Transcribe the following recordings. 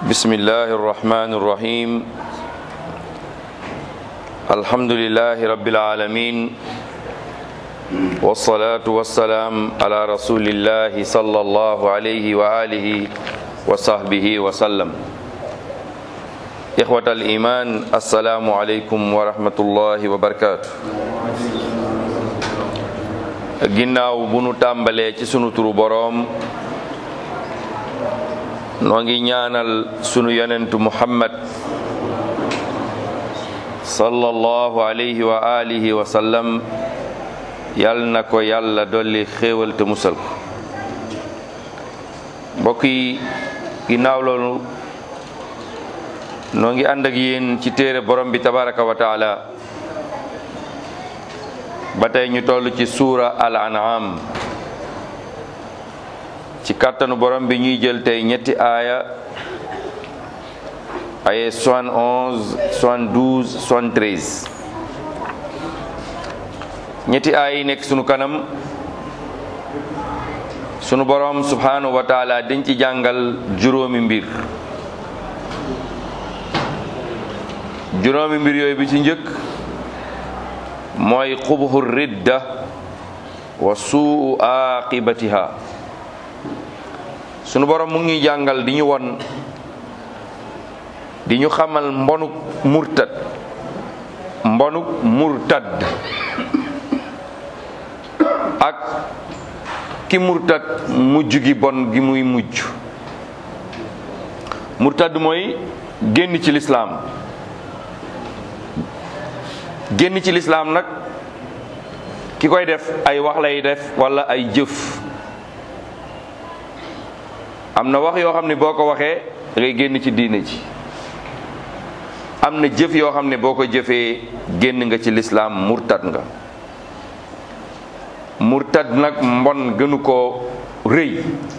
بسم الله الرحمن الرحيم الحمد لله رب العالمين والصلاة والسلام على رسول الله صلى الله عليه وآله وصحبه وسلم إخوة الإيمان السلام عليكم ورحمة الله وبركاته ginnaaw bu nu tàmbalee ci sunu turu boroom noo ngi ñaanal sunu yonentu muhammad sallallahu alayhi wa alihi wa sallam yal na ko yàlla dolli xéewal te musal ko mbokk yi ginnaaw loolu noo ngi ànd ak yéen ci téere borom bi tabaraka wa taala ba tey ñu toll ci suura al an'am ci kàttanu borom bi ñuy jël tey ñetti aaya aye 71 72 73 ñetti aaya yi nekk sunu kanam sunu borom subhanahu wa taala dañ ci jàngal juróomi mbir juróomi mbir yooyu bi ci njëkk mooy xubhu ridda wa suu aqibatiha sunu borom mu ngi jàngal di ñu won di ñu xamal mbonuk murtad mbonuk murtad ak ki murtad mujj gi bon gi muy mujj murtad mooy génn ci lislaam génn ci lislaam nag ki koy def ay wax lay def walla ay jëf am na wax yoo xam ne boo ko waxee da ngay génn ci diine ji am na jëf yoo xam ne boo ko jëfee génn nga ci lislaam murtad nga murtad nag mbon gënu koo rëy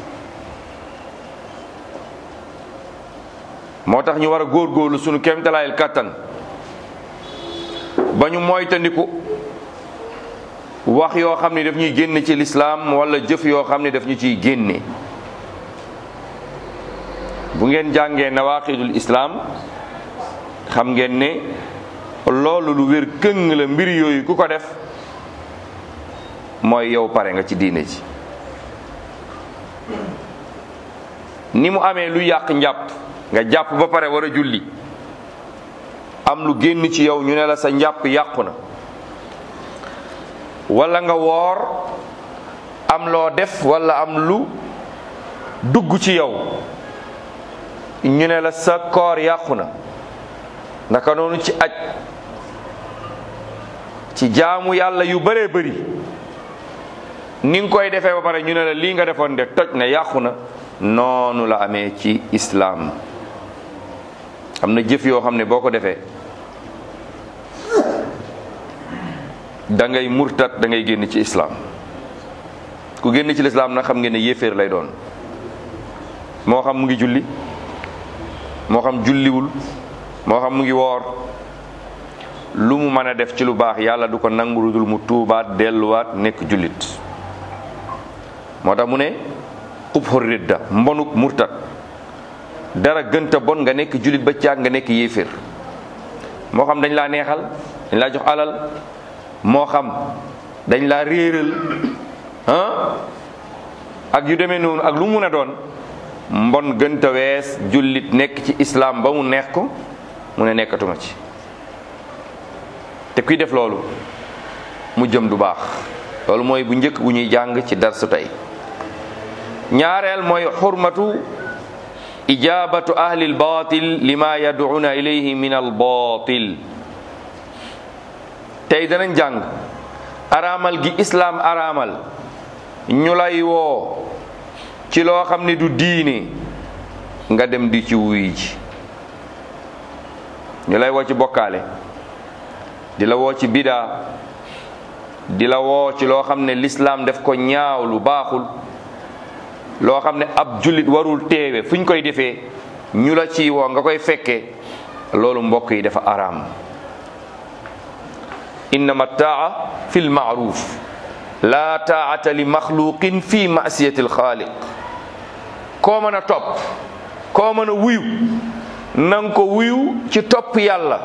moo tax ñu war a góorgóorlu sunu kéemtalaayal kàttan ba ñu moytandiku wax yoo xam ne daf ñuy génn ci lislaam wala jëf yoo xam ne daf ñu ciy génne bu ngeen jàngee nawaqidul islaam xam ngeen ne loolu lu wér këng la mbir yooyu ku ko def mooy yow pare nga ci diine ji ni mu amee lu yàq njàpp nga jàpp ba pare war a julli am lu génn ci yow ñu ne la sa njàpp yàqu na wala nga woor am loo def wala am lu dugg ci yow ñu ne la sa koor yàqu na naka noonu ci aj ci jaamu yàlla yu bëree bëri ni nga koy defee ba pare ñu ne la lii nga defoon de toj na yàqu na noonu la amee ci islaam am na jëf yoo xam ne boo ko defee da ngay murtat da ngay génn ci islaam ku génn ci lislaam nag xam ngeen ne yéeféer lay doon moo xam mu ngi julli moo xam julliwul moo xam mu ngi woor lu mu mën a def ci lu baax yàlla du ko nangu lu dul mu tuubaat delluwaat nekk jullit moo tax mu ne xubxu ridda mbonuk murtat dara gënta bon nga nekk jullit ba caag nga nekk yéeféer moo xam dañ laa neexal dañ laa jox alal moo xam dañ laa réeral ah ak yu demee noonu ak lu mun a doon mbon gënta wees jullit nekk ci islaam ba mu neex ko mu ne nekkatuma ci te kuy def loolu mu jëm du baax loolu mooy bu njëkk bu ñuy jàng ci darsu tey ñaareel mooy xurmatu ijabatu ahli albatil lima yad'una ilayhi min albatil tey danañ jàng araamal gi islaam araamal ñu lay woo ci loo xam ne du diine nga dem di ci wuy ji ñu lay woo ci bokkaale di la woo ci bidaa di la woo ci loo xam ne lislaam def ko ñaaw lu baaxul loo xam ne ab jullit warul teewe fu ñu koy defee ñu la ci woo nga koy fekkee loolu mbokk yi dafa araam innama taa fi lmaaruf la taata li maxluqin fi masiyati alxaaliq koo mën a topp koo mën a wuyu na nga ko wuyu ci topp yàlla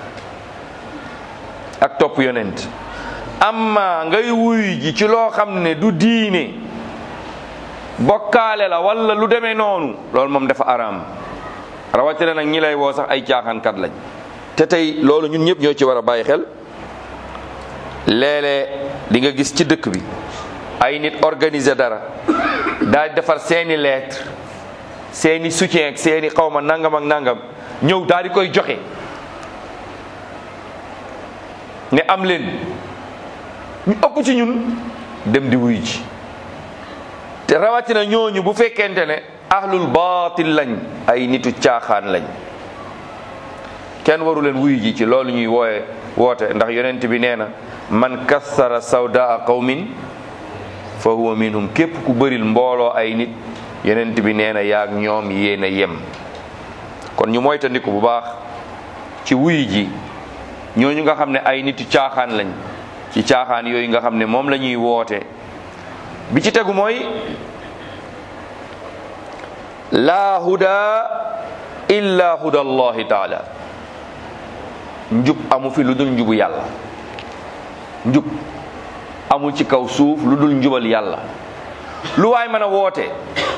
ak topp yonent amma ngay wuyu ji ci loo xam ne du diine bokkaale la wala lu demee noonu loolu moom dafa araam rawatina nag ñi lay woo sax ay caaxaankat lañ te tey loolu ñun ñëpp ñoo ci war a bàyyi xel léeg-léeg di nga gis ci dëkk bi ay nit organiser dara daal di defar seeni lettre seeni soutien ak seeni xawma nangam ak nangam ñëw daal di koy joxe ne am leen ñu ëpp ci ñun dem di wuyu ji te rawatina ñooñu bu fekkente ne ahlul baatil lañ ay nitu caaxaan lañ kenn waru leen wuyu ji ci loolu ñuy wooye woote ndax yonent bi nee na man kassara sawdaa qawmin fa huwa minhum képp ku bëril mbooloo ay nit yonent bi nee na yaag ñoom yéen a yem kon ñu moytandiku bu baax ci wuyu ji ñooñu nga xam ne ay nitu caaxaan lañ ci caaxaan yooyu nga xam ne moom la ñuy woote bi ci tegu mooy laa huda illa huda allahi taala njub amu fi lu dul njubu yàlla njub amul ci kaw suuf lu dul njubal yàlla lu waay mën a woote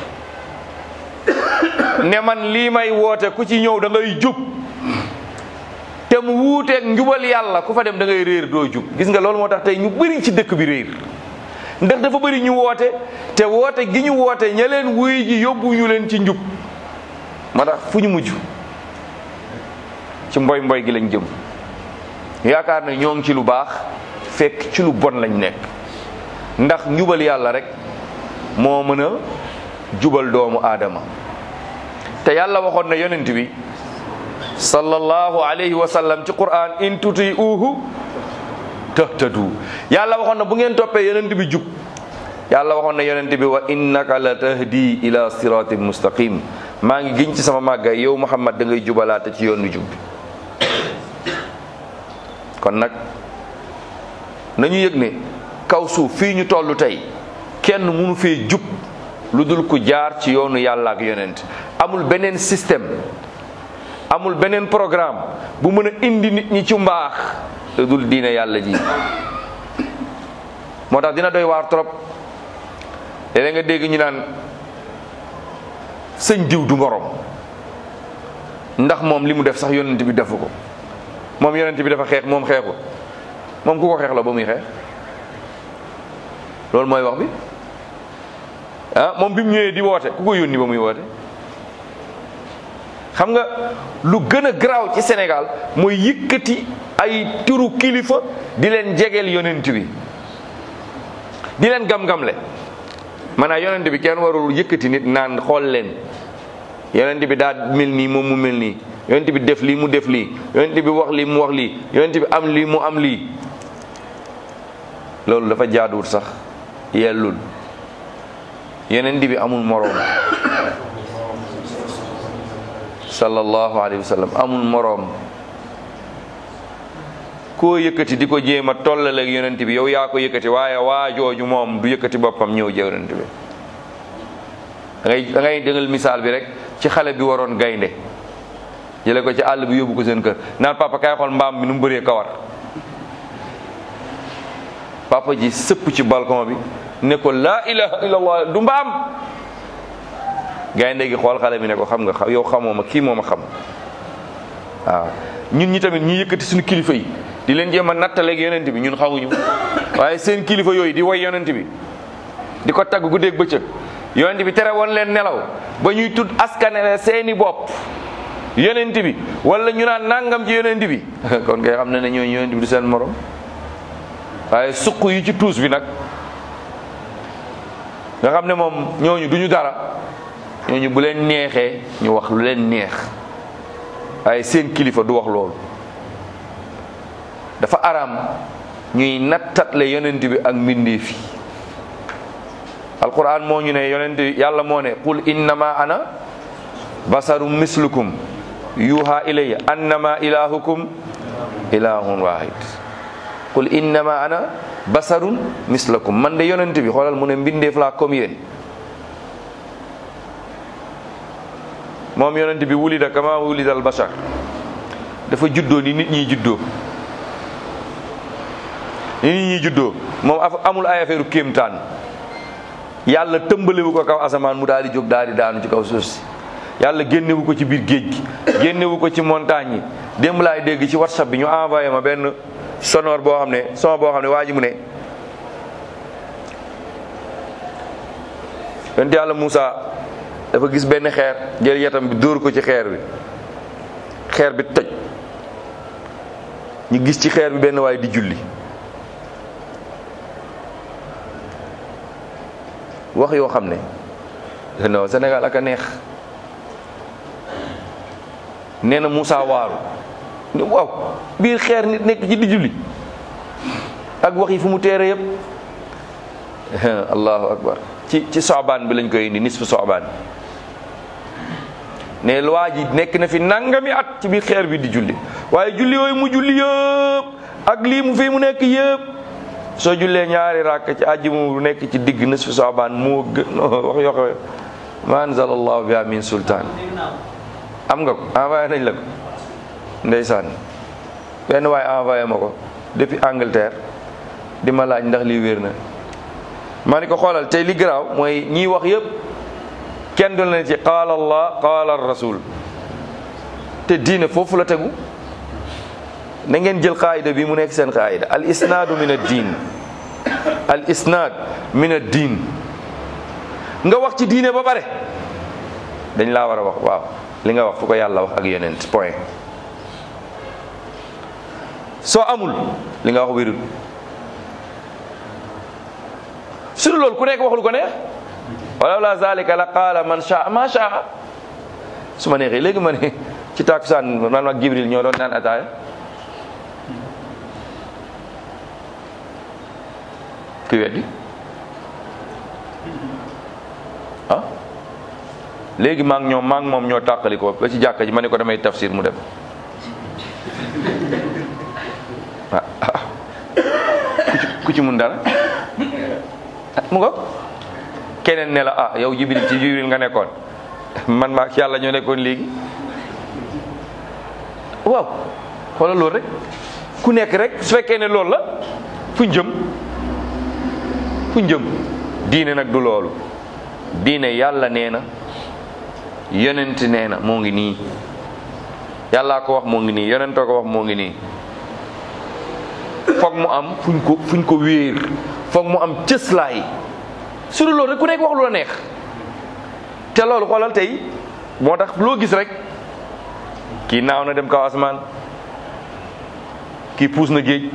ne man lii may woote ku ci ñëw da ngay jub te mu wuuteeg njubal yàlla ku fa dem da ngay réer doo jub gis nga loolu moo tax tey ñu bëri ci dëkk bi réer ndax dafa bëri ñu woote te woote gi ñu woote ña leen wuy ji yóbbu ñu leen ci njub moo tax fu ñu mujj ci mboy mboy gi lañ jëm yaakaar ne ñoo ngi ci lu baax fekk ci lu bon lañ nekk ndax njubal yàlla rek moo mën a jubal doomu aadama te yàlla waxoon na yonent bi sallallahu alayhi wa sallam ci quran in tuti uhu tahtadu yàlla waxoon na bu ngeen toppee yonent bi jub yàlla waxoon na yonent bi wa innaka la tahdi ila siratin mustaqim maa ngi giñ ci sama màggay yow muhammad da ngay jubalaate ci yoonu jub bi kon nag nañu yëg ne kaw suuf fii ñu toll tey kenn mënu fee jub lu dul ku jaar ci yoonu yàlla ak yonent amul beneen système amul beneen programme bu mën a indi nit ñi ci mbaax lu dul diine yàlla ji moo tax dina doy waar trop léeg nga dégg ñu naan sëñ diw du ngorom ndax moom li mu def sax yonent bi defu ko moom yonent bi dafa xeex moom xeexu moom ku ko xeex la ba muy xeex loolu mooy wax bi ah moom bi mu ñëwee di woote ku ko yónni ba muy woote xam nga lu gën a garaaw ci Sénégal mooy yëkkati ay turu kilifa di leen jegeel yonent bi di leen gam-gamle maanaam yonent bi kenn warul yëkkati nit naan xool leen yonent bi daa mel nii moom mu mel nii yonent bi def lii mu def lii yonent bi wax lii mu wax lii yonent bi am lii mu am lii loolu dafa jaaduwul sax yellul yonent bi amul moroom sallallahu alayhi wa sallam amul moroom koo yëkkati di ko jéem a tollale ak yonent bi yow yaa ko yëkkati waaye waa jooju moom du yëkkati boppam ñëw jë yonent bi da ngay da ngay dëngal misaal bi rek ci xale bi waroon gaynde jële ko ci àll bi yóbbu ko seen kër naan papa kay xool mbaam bi nu mu bëree kawar papa ji sëpp ci balcon bi ne ko laa ilaha illallah du mbaam gaynde gi xool xale bi ne ko xam nga yow xamoo ma kii moo ma xam waaw ñun ñi tamit ñi yëkkati suñu kilifa yi di leen jéem a nattaleeg yonent bi ñun xamuñu waaye seen kilifa yooyu di woy yonent bi di ko tagg guddeeg bëccëg yonent bi tere woon leen nelaw ba ñuy tudd askanele seeni bopp yonent bi wala ñu naan nangam ci yonent bi kon ngay xam ne ne ñooñu yonent bi du seen morom waaye suq yi ci tuus bi nag nga xam ne moom ñooñu duñu dara ñooñu bu leen neexee ñu wax lu leen neex waaye seen kilifa du wax loolu dafa araam ñuy nattatle yonent bi ak mbindeef yi alquran moo ñu ne yonent yàlla moo ne qul innama ana basarum mislukum yuha ilayya annama ilahukum ilahun wahid qul innama ana basarun mislakum man de yonent bi xoolal mu ne mbindeef laa comme yéen moom yonent bi wulida kama wulida al bashar dafa juddoo ni nit ñi juddoo ni nit ñi juddoo moom amul ay affaire kéemtaan yàlla tëmbalewu ko kaw asamaan mu daal di jóg daal di daanu ci kaw suuf si yàlla génnewu ko ci biir géej gi génnewu ko ci montagne yi démb laay dégg ci whatsapp bi ñu envoyé ma benn sonore boo xam ne son boo xam ne waa ji mu ne yonent yàlla Moussa dafa gis benn xeer jël yatam bi dóor ko ci xeer bi xeer bi toj ñu gis ci xeer bi benn waay di julli wax yoo xam ne non Sénégal ak a neex nee na Moussa waaru ne waaw biir xeer nit nekk ci di julli ak wax yi fu mu teere yëpp allahu akbar ci ci soobaan bi lañ koy indi nisfu soobaan ne waa ji nekk na fi nangami at ci biir xeer bi di julli waaye julli yooyu mu julli yëpp ak lii mu fi mu nekk yëpp soo jullee ñaari ràkk ci àjji mu nekk ci digg nisfu soobaan moo gën wax yoo xam ma anzal allahu biha min sultaan am nga ko envoyé nañ la ko ndeysaan benn waaye envoyé ma ko depuis Angleterre di ma laaj ndax lii wér na maa ni ko xoolal tey li garaaw mooy ñiy wax yëpp kenn du la ne ci qaala allah qaala rasul te diine foofu la tegu na ngeen jël qaayida bi mu nekk seen qaayida al isnaadu min ad diin al isnaad min ad diin nga wax ci diine ba pare dañ laa war a wax waaw li nga wax fu ko yàlla wax ak yonent point soo amul li nga wax wérul su dul loolu ku nekk wax lu ko neex walaw la zalika la qaala man shaa ma shaa su ma neexee léegi ma ne ci takusaan man ak Jibril ñoo doon naan ataaya kuy weddi ah léegi maa ngi ñoom maa ngi moom ñoo tàqali ko ba ci jàkka ji ma ne ko damay tafsir mu dem ah ku ci mun dara mu nga keneen ne la ah yow jibril ci jibril nga nekkoon man maa yàlla ñoo nekkoon léegi waaw xoolal loolu rek ku nekk rek su fekkee ne loolu la fuñ jëm fuñ jëm diine nag du loolu diine yàlla nee na yonent nee na moo ngi nii yàllaa ko wax moo ngi nii yonentoo ko wax moo ngi nii foog mu am fuñ ko fuñ ko wéer foog mu am cëslaay su dul loolu rek ku nekk wax lu la neex te loolu xoolal tey moo tax loo gis rek kii naaw na dem kaw asamaan kii puus na géej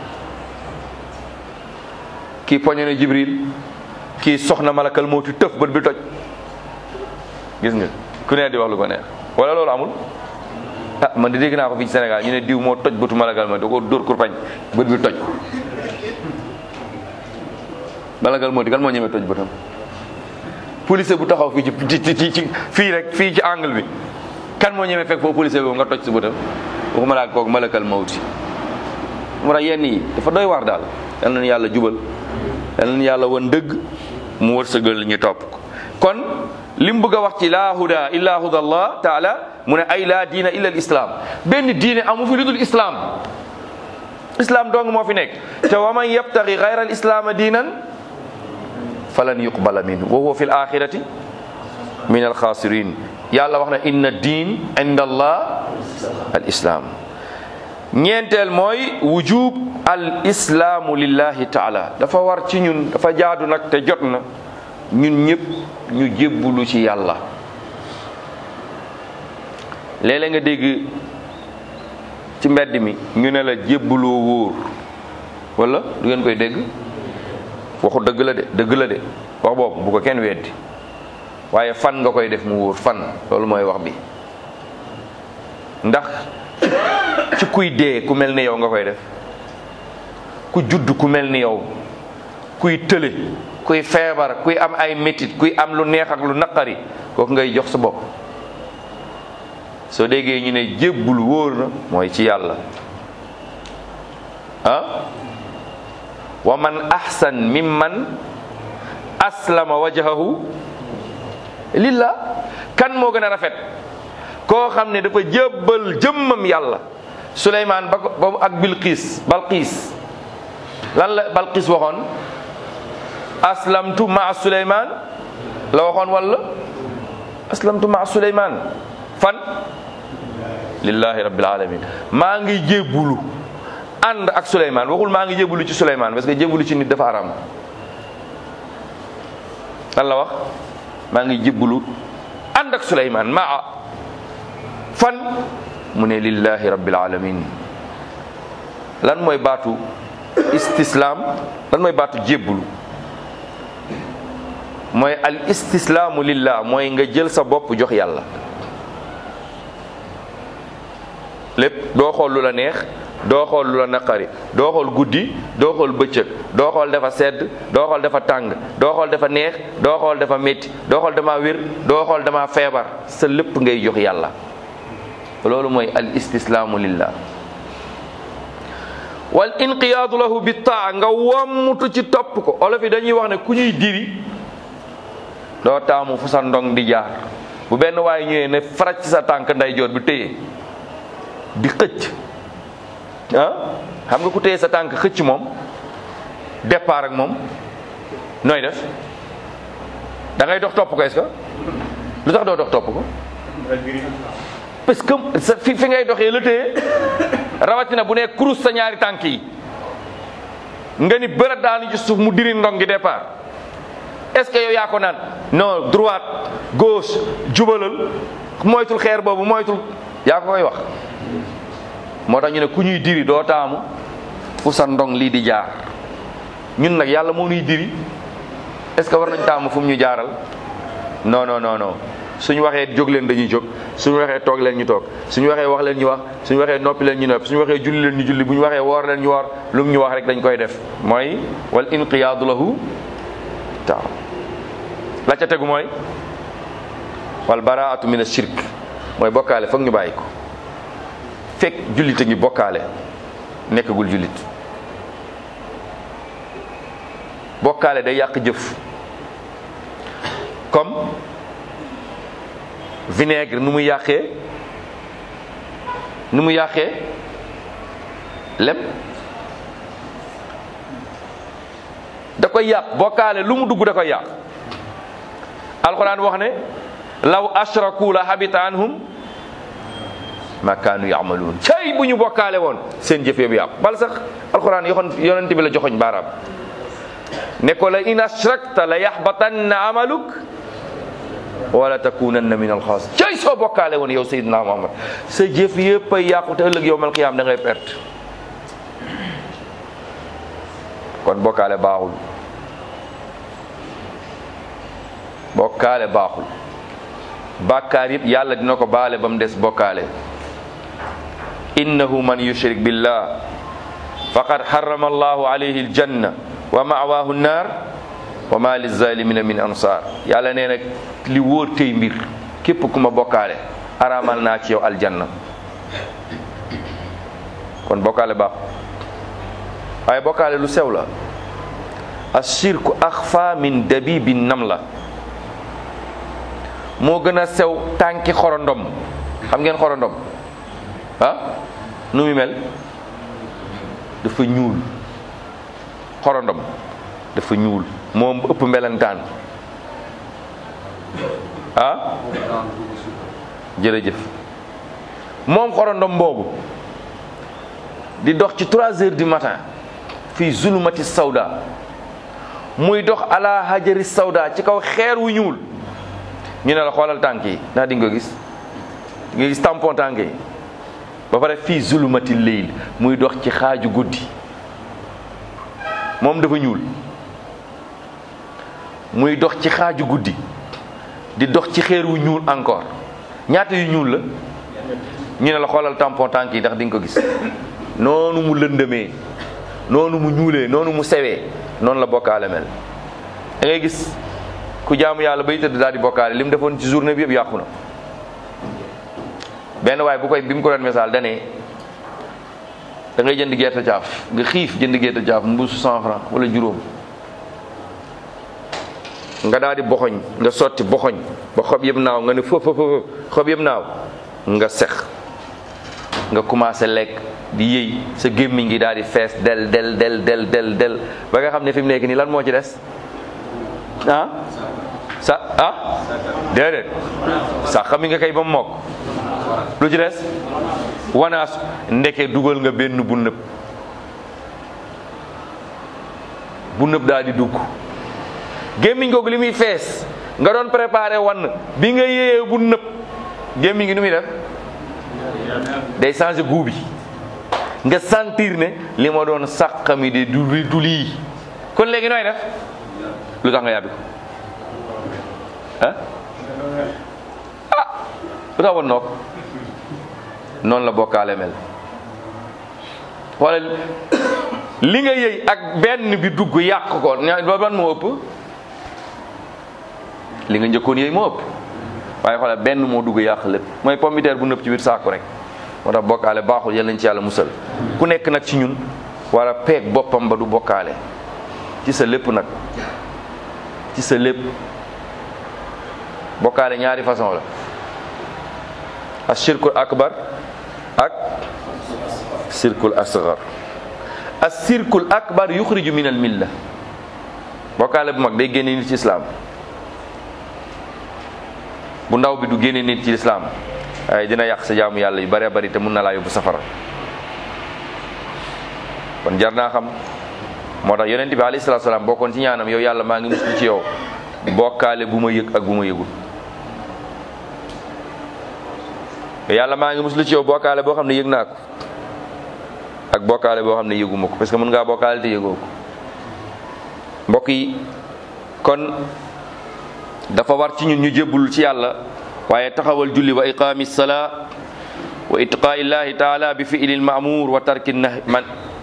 kii poñe na jibril kii soxna malakal mawti tëf bët bi toj gis nga ku ne di wax lu ko neex wala loolu amul ah man di dégg naa ko fii ci Sénégal ñu ne diw moo toj bëtu malakal ma da ko dóor kurpañ bët bi toj malakal mawti kan moo ñemee toj bëtam police bu taxaw fii ci ci ci fii rek fii ci angle bi kan moo ñemee fekk foofu police boobu nga toj sa bëtam waxuma laa kooku malakal mawti mu tax yenn yi dafa doy waar daal yal na yàlla jubal yal na yàlla wan dëgg mu wërsëgal ñu topp ko kon li mu bëgg a wax ci laa huda illa huda allah taala mu ne ay laa diina illa islam benn diine amu fi lu dul islam islam dong moo fi nekk te wa man yabtaxi gayra al islaama diinan falan yuqbala minhu wa huwa fi l axirati min al xaasirin yàlla wax na inna diin inda allah al islam ñeenteel mooy wujub al islaamu lillahi taala dafa war ci ñun dafa jaadu nag te jot na ñun ñëpp ñu jébbulu ci yàlla léeg-léeg nga dégg ci mbedd mi ñu ne la jébbuloo wóor wala du ngeen koy dégg waxu dëgg la de dëgg la de wax boobu bu ko kenn weddi waaye fan nga koy def mu wóor fan loolu mooy wax bi ndax ci kuy dee ku mel ni yow nga koy def ku judd ku mel ni yow kuy tële kuy feebar kuy am ay métit kuy am lu neex ak lu naqari kooku ngay jox sa bopp soo déggee ñu ne jébbul wóor na mooy ci yàlla ah wa man ahsan mimman aslama wajhahu lillah kan moo gën a rafet koo xam ne dafa jébbal jëmmam yàlla suleymaan ba ko ba ak bilqiis balqiis lan la balqiis waxoon aslamtu maa suleymaan la waxoon walla aslamtu maa suleymaan fan lillahi rabbil alamin maa ngi jébbulu ànd ak suleymaan waxul maa ngi jébbulu ci suleymaan parce que jébbulu ci nit dafa aram lan la wax maa ngi jébbulu ànd ak suleymaan maa fan mu ne lillahi rabbil alamin lan mooy baatu istislaam lan mooy baatu jébbulu mooy al istislaamu lillah mooy nga jël sa bopp jox yàlla lépp doo xool lu la neex doo xool lu la naqari doo xool guddi doo xool bëccëg doo xool dafa sedd doo xool dafa tàng doo xool dafa neex doo xool dafa métti doo xool dama wér doo xool dama feebar sa lépp ngay jox yàlla loolu mooy al istislaamu lillah wal inqiyaadu lahu bi taa nga wommutu ci topp ko olof yi dañuy wax ne ku ñuy diri doo taamu fu sa ndong di jaar bu benn waaye ñëwee ne faraj ci sa tànk ndeyjoor bi téye di xëcc ah xam nga ku téye sa tànk xëcc moom départ ak moom nooy def da ngay dox topp ko est-ce que lu tax doo dox topp ko parce que sa fi fi ngay doxee la téye rawatina bu nee kurus sa ñaari tànk yi nga ni bërët daanu ci suuf mu diri ndong gi départ est-ce que yow yaa ko naan non droite gauche jubalal moytul xeer boobu moytul yaa ko koy wax moo tax ñu ne ku ñuy diri doo taamu fu sa ndong lii di jaar ñun nag yàlla moo ñuy diri est-ce que war nañ taamu fu mu ñu jaaral non non non non suñu waxee jóg leen dañuy jóg suñu waxee toog leen ñu toog suñu waxee wax leen ñu wax suñu waxee noppi leen ñu noppi suñu waxee julli leen ñu julli bu ñu waxee woor leen ñu woor lu mu ñu wax rek dañ koy def mooy wal inqiyaadu lahu taaw la ca tegu mooy wal baraatu min ashirk mooy bokkaale foog ñu bàyyi ko fekk jullit a ngi bokkaale nekkagul jullit bokkaale day yàq jëf comme vinaigre nu mu yàqee nu mu yàqee lem da koy yàq bokkaale lu mu dugg da koy yàq alquran wax ne law ashraku la habita anhum ma kaanu yaamaluun cay bu ñu bokkaale woon seen jëf yëpp yàqu bal sax alquran yoxoon yonent bi la joxoñ baaraam ne ko la in ashrakta la yaxbatanna amaluk wala takunanna min alxaas cay soo bokkaale woon yow Seydina Muhammad sa jëf yëpp ay yàqu te ëllëg yowmal qiyaam da ngay perte kon bokkaale baaxul bokkaale baaxul bàkkaar yëpp yàlla dina ko baale ba mu des bokkaale innahu man yushrik billah faqad harrama allahu alayhi aljanna wa ma'waahu nnaar wa ma lizalimina min ansar yàlla nee nag li wóor tey mbir képp ku ma bokkaale araamal naa ci yow aljanna kon bokkaale baax waaye bokkaale lu sew la ashirku axfa min dabibi namla moo gën a sew tànki xorondom xam ngeen xorondom ah nu mu mel dafa ñuul xorondom dafa ñuul moom ëpp melentaan ah jërëjëf moom xorondom boobu di dox ci trois heures du matin fii zulumati sawda muy dox ala hajari sawda ci kaw xeer wu ñuul ñu ne la xoolal tànk yi ndax di nga ko gis nga gis tampon tànk yi ba pare fii zulumati leyl muy dox ci xaaju guddi moom dafa ñuul muy dox ci xaaju guddi di dox ci xeer wu ñuul encore ñaata yu ñuul la ñu ne la xoolal tampon tànk yi ndax di nga ko gis noonu mu lëndëmee noonu mu ñuulee noonu mu sewee noonu la bokkaale mel da ngay gis ku jaamu yàlla bay tëdd daal di bokkaale li mu defoon ci journée bi yëpp yàqu na benn waaye bu koy bi mu ko doon misaal dane da ngay jënd gerte caaf nga xiif jënd gerte caaf mbuusu cent franc wala juróom nga daal di boxoñ nga sotti boxoñ ba xob yëpp naaw nga ne fëf fëf xob yëpp naaw nga sex nga commencé lekk di yëy sa gémmiñ gi daal di fees del del del del del del ba nga xam ne fi mu nekk nii lan moo ci des ah sa ah déedéet sax xam nga kay ba mu mokk lu ci des wanaas ndeke dugal nga benn bu nëb bu nëb daal di dugg gémmiñ googu li muy fees nga doon préparé wann bi nga yéeyee bu nëb gémmiñ gi nu muy def day changé goût bi nga sentir ne li ma doon sàqami de du du lii kon léegi nooy def lu tax nga yàbbi ko ah ah lu tax wan noog noonu la bokkaale mel xoolal li nga yëy ak benn bi dugg yàq ko ña ban moo ëpp li nga njëkkoon yëy moo ëpp waaye xoolal benn moo dugg yàq lépp mooy pommiteer bu nëpp ci biir saaku rek moo tax bokkaale baaxul yal nañ ci yàlla musal ku nekk nag ci ñun war a peeg boppam ba du bokkaale ci sa lépp nag ci sa lépp bokkaale ñaari façon la as shirkul akbar ak shirkul asgar as shirkul akbar yuxriju min al milla bokkaale bu mag day génne nit ci islaam bu ndaw bi du génne nit ci lislaam waaye dina yàq sa jaamu yàlla yu bëree bëri te mun na laa yóbbu safara kon jar naa xam moo tax yonent bi alayhi salaatu salaam bokkoon ci ñaanam yow yàlla maa ngi muslu ci yow bokkaale bu ma yëg ak bu ma yëgul yow yàlla maa ngi muslu ci yow bokkaale boo xam ne yëg naa ko ak bokkaale boo xam ne yëguma ko parce que mën ngaa bokkaale te yëgoo ko mbokk yi kon dafa war ci ñun ñu jébbul ci yàlla waaye taxawal julli wa iqaami salaa wa itqaa illahi taala bi fi'li lmaamuur wa tarki nahy man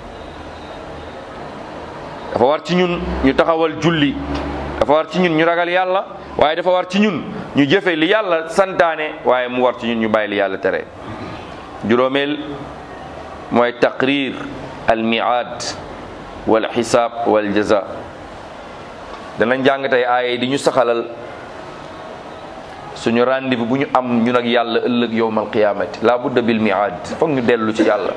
dafa war ci ñun ñu taxawal julli dafa war ci ñun ñu ragal yàlla waaye dafa war ci ñun ñu jëfe li yàlla santaane waaye mu war ci ñun ñu bàyyi li yàlla tere juróomeel mooy taqrir al miaad wal xisaab wal jaza danañ jàng tey aaye di ñu saxalal suñu rendez-vous bu ñu am ñun ak yàlla ëllëg yowmal qiyaamati la budda bil miaad foog ñu dellu ci yàlla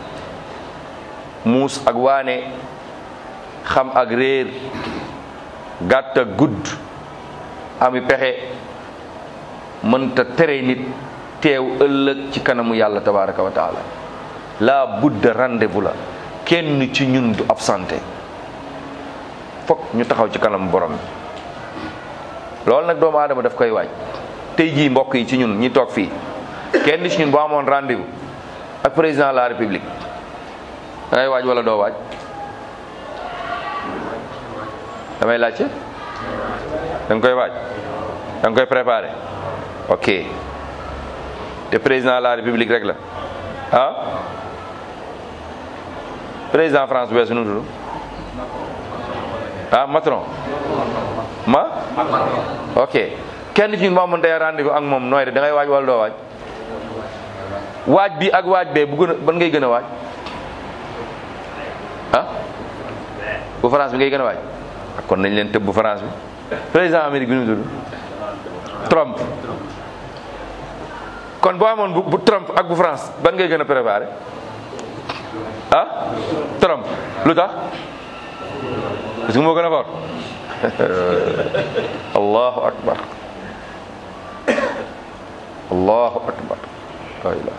muus ak waane xam ak réer gàtt ak gudd ami pexe mënta tere nit teew ëllëg ci kanamu yàlla tabaraka wa taala la budda rendez-vous la kenn ci ñun du absenté foog ñu taxaw ci kanam borom bi loolu nag doomu aadama daf koy waaj tey jii mbokk yi ci ñun ñi toog fii kenn ci ñun boo amoon rendez-vous ak président de la république dangay waaj wala doo waaj damay laajte da nga koy waaj da nga koy préparé ok te président de la république rek la ah président France bu weesu nu tudd ah Macron ma ok kenn ci ñun moo amoon tey rendez-vous ak moom nooy de da ngay waaj wala doo waaj waaj bi ak waaj bee bu gën a ban ngay gën a waaj ah bu France bi ngay gën a waaj kon nañ leen tëb bu France bi président Amérique bi nu mu tudd Trump kon boo amoon bu bu Trump ak bu France ban ngay gën a préparé ah Trump lu tax parce que moo gën a fort allahu akbar allahu akbar la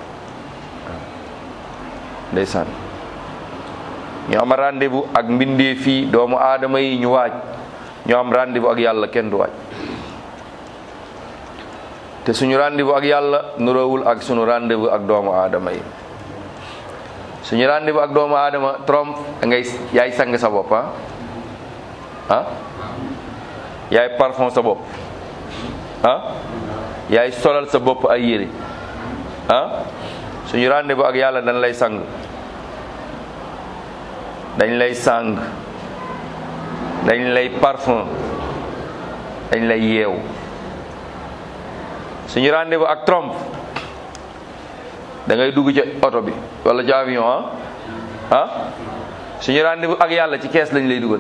ndeysaan ñu am rendez-vous ak mbindee fii doomu aadama yi ñu waaj ñu am rendez-vous ak yàlla kenn du waaj te suñu rendez-vous ak yàlla nuroowul ak suñu rendez-vous ak doomu aadama yi suñu rendez-vous ak doomu aadama trompe ngay yaay sang sa bopp ah ah yaay parfum sa bopp ah yaay solal sa bopp ay yére ah suñu rendez-vous ak yàlla dañ lay sang dañ lay sang dañ lay parfum dañ lay yeew suñu rendez-vous ak trompe da ngay dugg ci oto bi wala ci avion ah ah suñu rendez-vous ak yàlla ci kees lañ lay dugal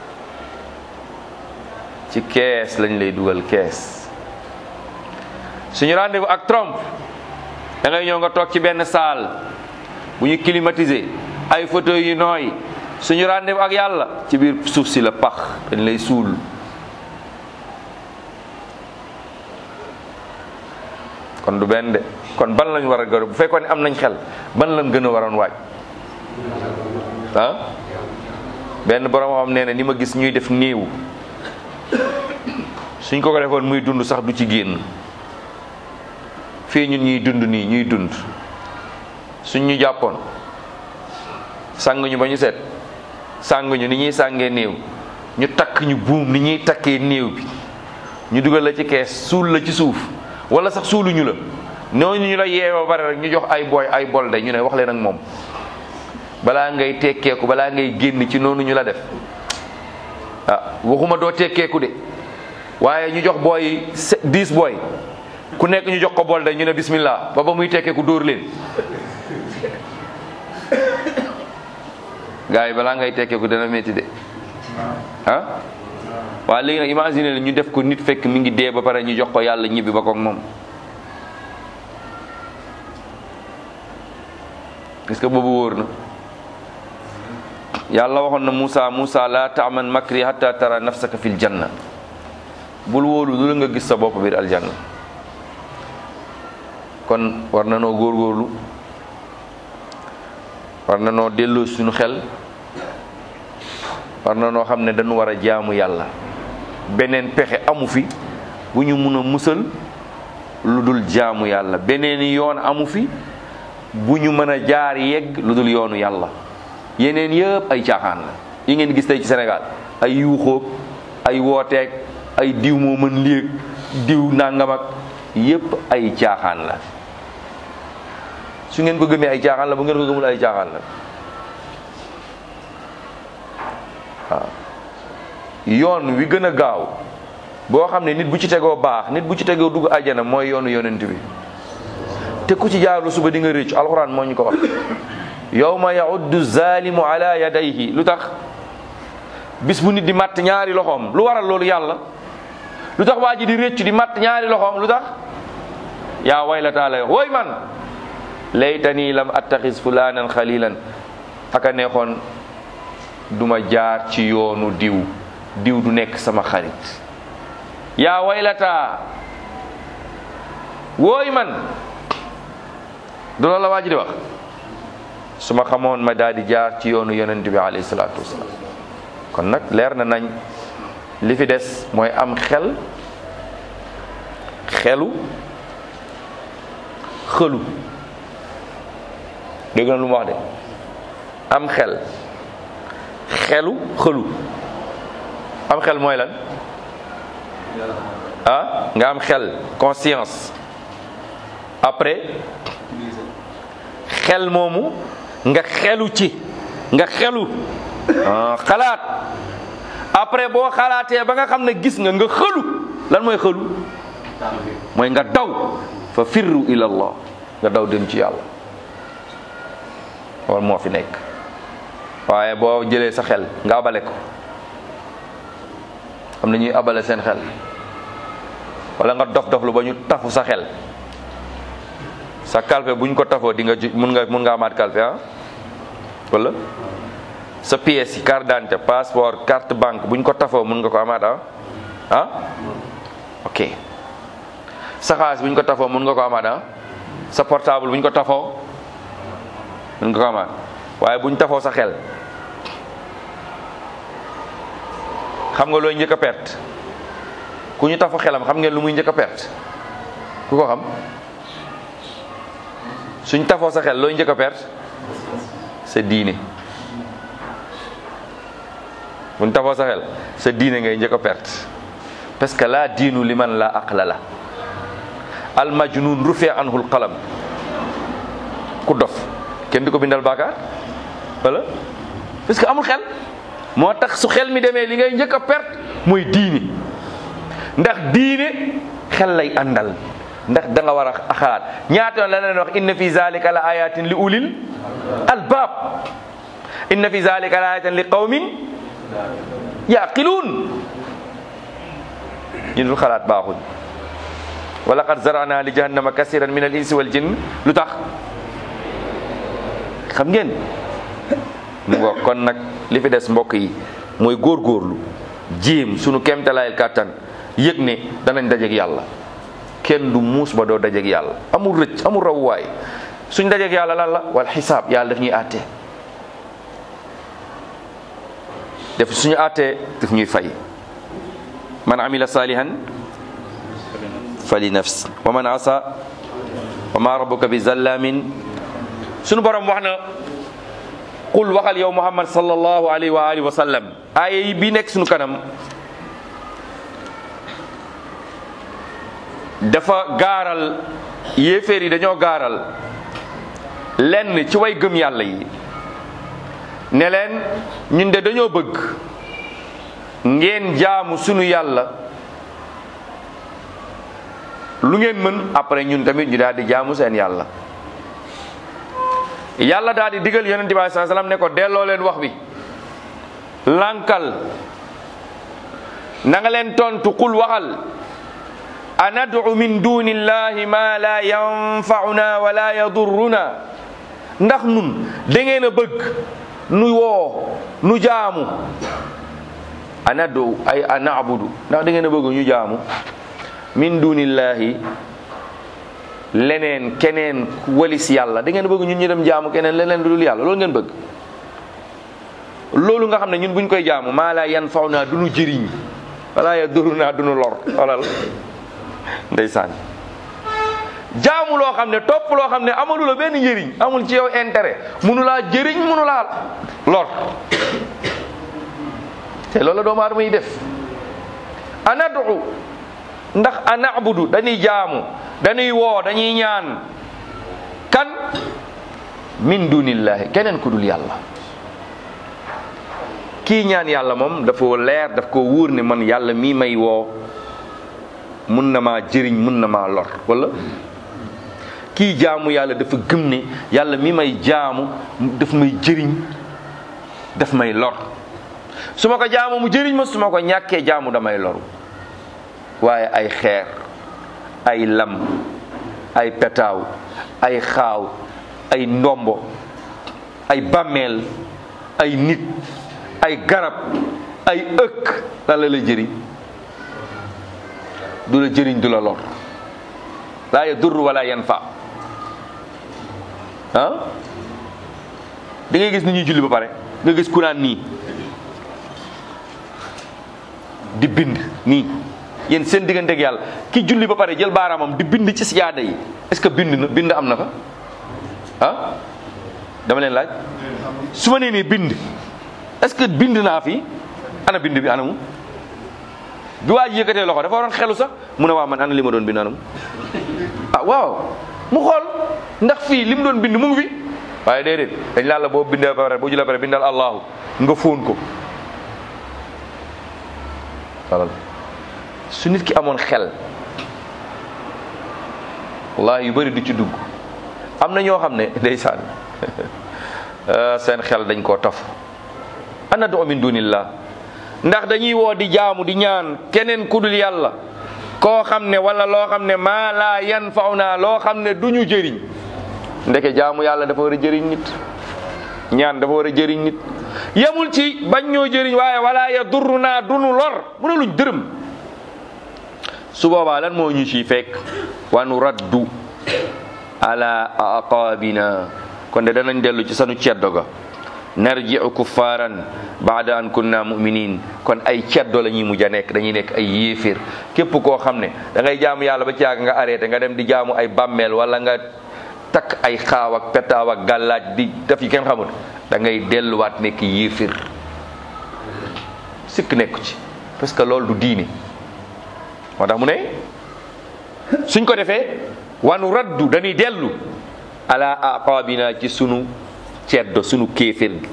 ci kees lañ lay dugal kees suñu rendez-vous ak Trump da ngay ñëw nga toog ci benn salle bu ñu climatisé ay fauteuils yu nooy suñu rendez-vous ak yàlla ci biir suuf si la pax dañ lay suul kon du benn de kon ban lañ war a gën bu fekkoon ne am nañ xel ban lañ gën a waroon waaj ah benn borom xam nee na ni ma gis ñuy def néew suñ ko ko defoon muy dund sax du ci génn fii ñun ñuy dund nii ñuy dund suñ ñu jàppoon sàng ñu ba ñu set sàng ñu ni ñuy sàngee néew ñu takk ñu buum ni ñuy takkee néew bi ñu dugal la ci kees suul la ci suuf wala sax suuluñu la ñooñu ñu la yeewoo bare rek ñu jox ay booy ay bolde ñu ne wax leen ak moom balaa ngay tekkeeku balaa ngay génn ci noonu ñu la def ah waxuma doo tekkeeku de waaye ñu jox booy dix booy ku nekk ñu jox ko bolde ñu ne bismillah ba ba muy tekkeeku dóor leen gars yi balaa ngay tekkeeku dana métti de ah waaye léegi nag imagine la ñu def ko nit fekk mi ngi dee ba pare ñu jox ko yàlla ñibbi ba koog moom est-ce que boobu wóor na yàlla waxoon na Moussa Moussa la taaman makri hatta tara nafsaka fil janna bul wóolu lu la nga gis sa bopp biir aljanna kon war na noo góorgóorlu war na noo delloo suñu xel war na noo xam ne dañu war a jaamu yàlla beneen pexe amu fi bu ñu mun a musal lu dul jaamu yàlla beneen yoon amu fi bu ñu mën a jaar yegg lu dul yoonu yàlla yeneen yëpp ay caaxaan la yi ngeen gis tey ci Sénégal ay yuuxóog ay wooteeg ay diw moo mën léeg diw nangam ak yëpp ay caaxaan la su ngeen ko gëmee ay caaxaan la bu ngeen ko gëmul ay caaxaan la waaw yoon wi gën a gaaw boo xam ne nit bu ci tegoo baax nit bu ci tegoo dugg àjjana mooy yoonu yonent bi te ku ci jaarlu suba di nga rëcc alxuraan moo ñu ko wax yawma yauddu zalimu ala yadayhi lu tax bis bu nit di matt ñaari loxoom lu waral loolu yàlla lu tax waa ji di rëcc di matt ñaari loxoom lu tax yaa waylata lay wooy man laytani lam attaxis fulanan xalilan aka neexoon duma jaar ci yoonu diw diw du nekk sama xarit yaa waylata wooy man du loolu la waa ji di wax su ma xamoon ma daal di jaar ci yoonu yonent bi alayhi salaatu wasalaam kon nag leer na nañ li fi des mooy am xel xelu xëlu dégg na lu mu wax de am xel xelu xëlu am xel mooy lan ah nga am xel conscience après xel moomu nga xelu ci nga xelu xalaat après boo xalaatee ba nga xam ne gis nga nga xëlu lan mooy xëlu mooy nga daw fa firru ila allah nga daw dem ci yàlla loolu moo fi nekk waaye boo jëlee sa xel nga abale ko am na ñuy abale seen xel wala nga dof dof lu ba ñu tafu sa xel sa kalpe bu ñu ko tafoo di nga ju mun nga mun nga amaat kalpe ah wala sa pièce yi carte d'identité passeport carte banque bu ñu ko tafoo mun nga ko amaat ah ah ok sa xaalis bu ñu ko tafoo mun nga ko amaat ah sa portable bu ñu ko tafoo mun nga ko amaat waaye bu ñu tafoo sa xel xam nga looy njëkk a perte ku ñu tafu xelam xam ngeen lu muy njëkk a perte ku ko xam suñ tafoo sa xel looy njëkk a perte sa diine buñ tafoo sa xel sa diine ngay njëkk a perte parce que la diinu liman la aqla la al majnun rufi anhu al qalam ku dof kenn du ko bindal baakaar wala parce que amul xel moo tax su xel mi demee li ngay njëkk a perte mooy diine ndax diine xel lay àndal ndax da nga war a xalaat ñaata yoon la leen wax inna fi zalika la ayatin li ulil albab inna fi zalika la ayatin li qawmin yaqiluun ñu dul xalaat baaxuñ wa laqad zarana li jahannama kasiran min al insi wal jinn lu tax xam ngeen mu ngo kon nag li fi des mbokk yi mooy góorgóorlu jéem sunu kemtalaayal kàttan yëg ne danañ dajeek yàlla kenn du muus ba doo dajeek yàlla amul rëcc amul rawuwaay suñ dajeek yàlla lan la wal xisaab yàlla daf ñuy àtte def suñu àttee daf ñuy fay man amila salihan fali nafs wa man asa wa ma rabbuka bi zallamin suñu borom wax na qul waxal yow muhammad sallallahu alayhi wa alihi wa sallam aaya yi bi nekk suñu kanam dafa gaaral yéeféer yi dañoo gaaral lenn ci way gëm yàlla yi ne leen ñun de dañoo bëgg ngeen jaamu sunu yàlla lu ngeen mën après ñun tamit ñu daal di jaamu seen yàlla yàlla daal di digal yonente bi sallallahu alayhi wasallam ne ko delloo leen wax bi lànkal na nga leen tontu qul waxal anad'u min dunillahi ma la yanfa'una wa la yadurruna ndax nun da ngeen a bëgg nu woo nu jaamu anad'u ay ana'budu ndax da ngeen a bëgg ñu jaamu min dunillahi leneen keneen walis yàlla da ngeen a bëgg ñun ñu dem jaamu keneen leneen lu dul yàlla loolu ngeen bëgg loolu nga xam ne ñun buñ koy jaamu maa la yanfa'una du nu jëriñ wala yadurruna du nu lor xoolal ndeysaan jaamu loo xam ne topp loo xam ne amalu la benn njëriñ amul ci yow intérêt munu laa jëriñ munu laa lor te loolu la doomu aadama yi def anadu ndax anabudu dañuy jaamu dañuy woo dañuy ñaan kan min dunillahi keneen ku dul yàlla kii ñaan yàlla moom dafa leer daf ko wóor ne man yàlla mii may woo mun na maa jëriñ mun na maa lor wala kii jaamu yàlla dafa gëm ne yàlla mi may jaamu daf may jëriñ daf may lor su ma ko jaamu mu jëriñ ma su ma ko ñàkkee jaamu damay loru waaye ay xeer ay lam ay petaaw ay xaaw ay ndombo ay bàmmeel ay nit ay garab ay ëkk lan la la jëriñ du la jëriñ du la lor laa yadur wala yanfa ah da ngay gis ni ñuy julli ba pare nga gis ku naan nii di bind nii yéen seen diggante ak yàlla ki julli ba pare jël baaraamam di bind ci siyaada yi est-ce que bind na bind am na fa ah dama leen laaj su ma nee nii bind est-ce que bind naa fi ana bind bi anamu bi waa ji yëkkatee loxo dafa waroon xelu sax mu ne waa man ana li ma doon bind anamu ah waaw mu xool ndax fii li mu doon bind mu ngi fi waaye déedéet dañ laa la boo bindee ba pare boo jullee ba pare bindal allahu nga fóon ko walal su nit ki amoon xel wallahi yu bëri du ci dugg am na ñoo xam ne ndeysaan seen xel dañ koo taf ana do min dunillah ndax dañuy woo di jaamu di ñaan keneen ku dul yàlla koo xam ne wala loo xam ne maa laa yan faw naa loo xam ne du ñu jëriñ ndeke jaamu yàlla dafa war a jëriñ nit ñaan dafa war a jëriñ nit yemul ci bañ ñoo jëriñ waaye wala ya durru naa dunu lor mu ne luñ dërëm su boobaa lan moo ñu ci fekk wa nu raddu ala aqaabina kon de danañ dellu ci sanu ceddo ga narji'u kuffaaran baada an kunna muminin kon ay ceddo la ñuy mujj a nekk dañuy nekk ay yéeféer képp koo xam ne da ngay jaamu yàlla ba ci yàgg nga arrêté nga dem di jaamu ay bàmmeel wala nga takk ay xaaw ak petaaw ak gàllaaj di def yi kenn xamul da ngay delluwaat nekk yéeféer sikk nekku ci parce que loolu du diine moo tax mu ne suñ ko defee wanu raddu dañuy dellu ala aqabina ci sunu ceddo sunu kéeféer gi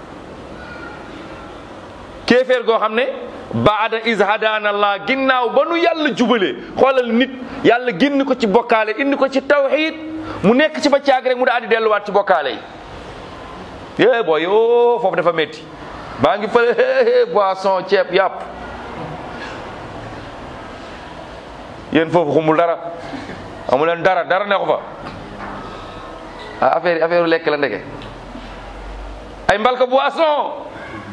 kéeféer goo xam ne baada is hadana allah ginnaaw ba nu yàlla jubalee xoolal nit yàlla génn ko ci bokkaale indi ko ci tawxid mu nekk ci ba caag rek mu daal di delluwaat ci bokkaale yi é booy o foofu dafa métti baa ngi fële boisson ceeb yàpp yéen foofu xumul dara amu leen dara dara ne ko fa ah affaire yi affaire lekk la ndeke ay mbalka boisson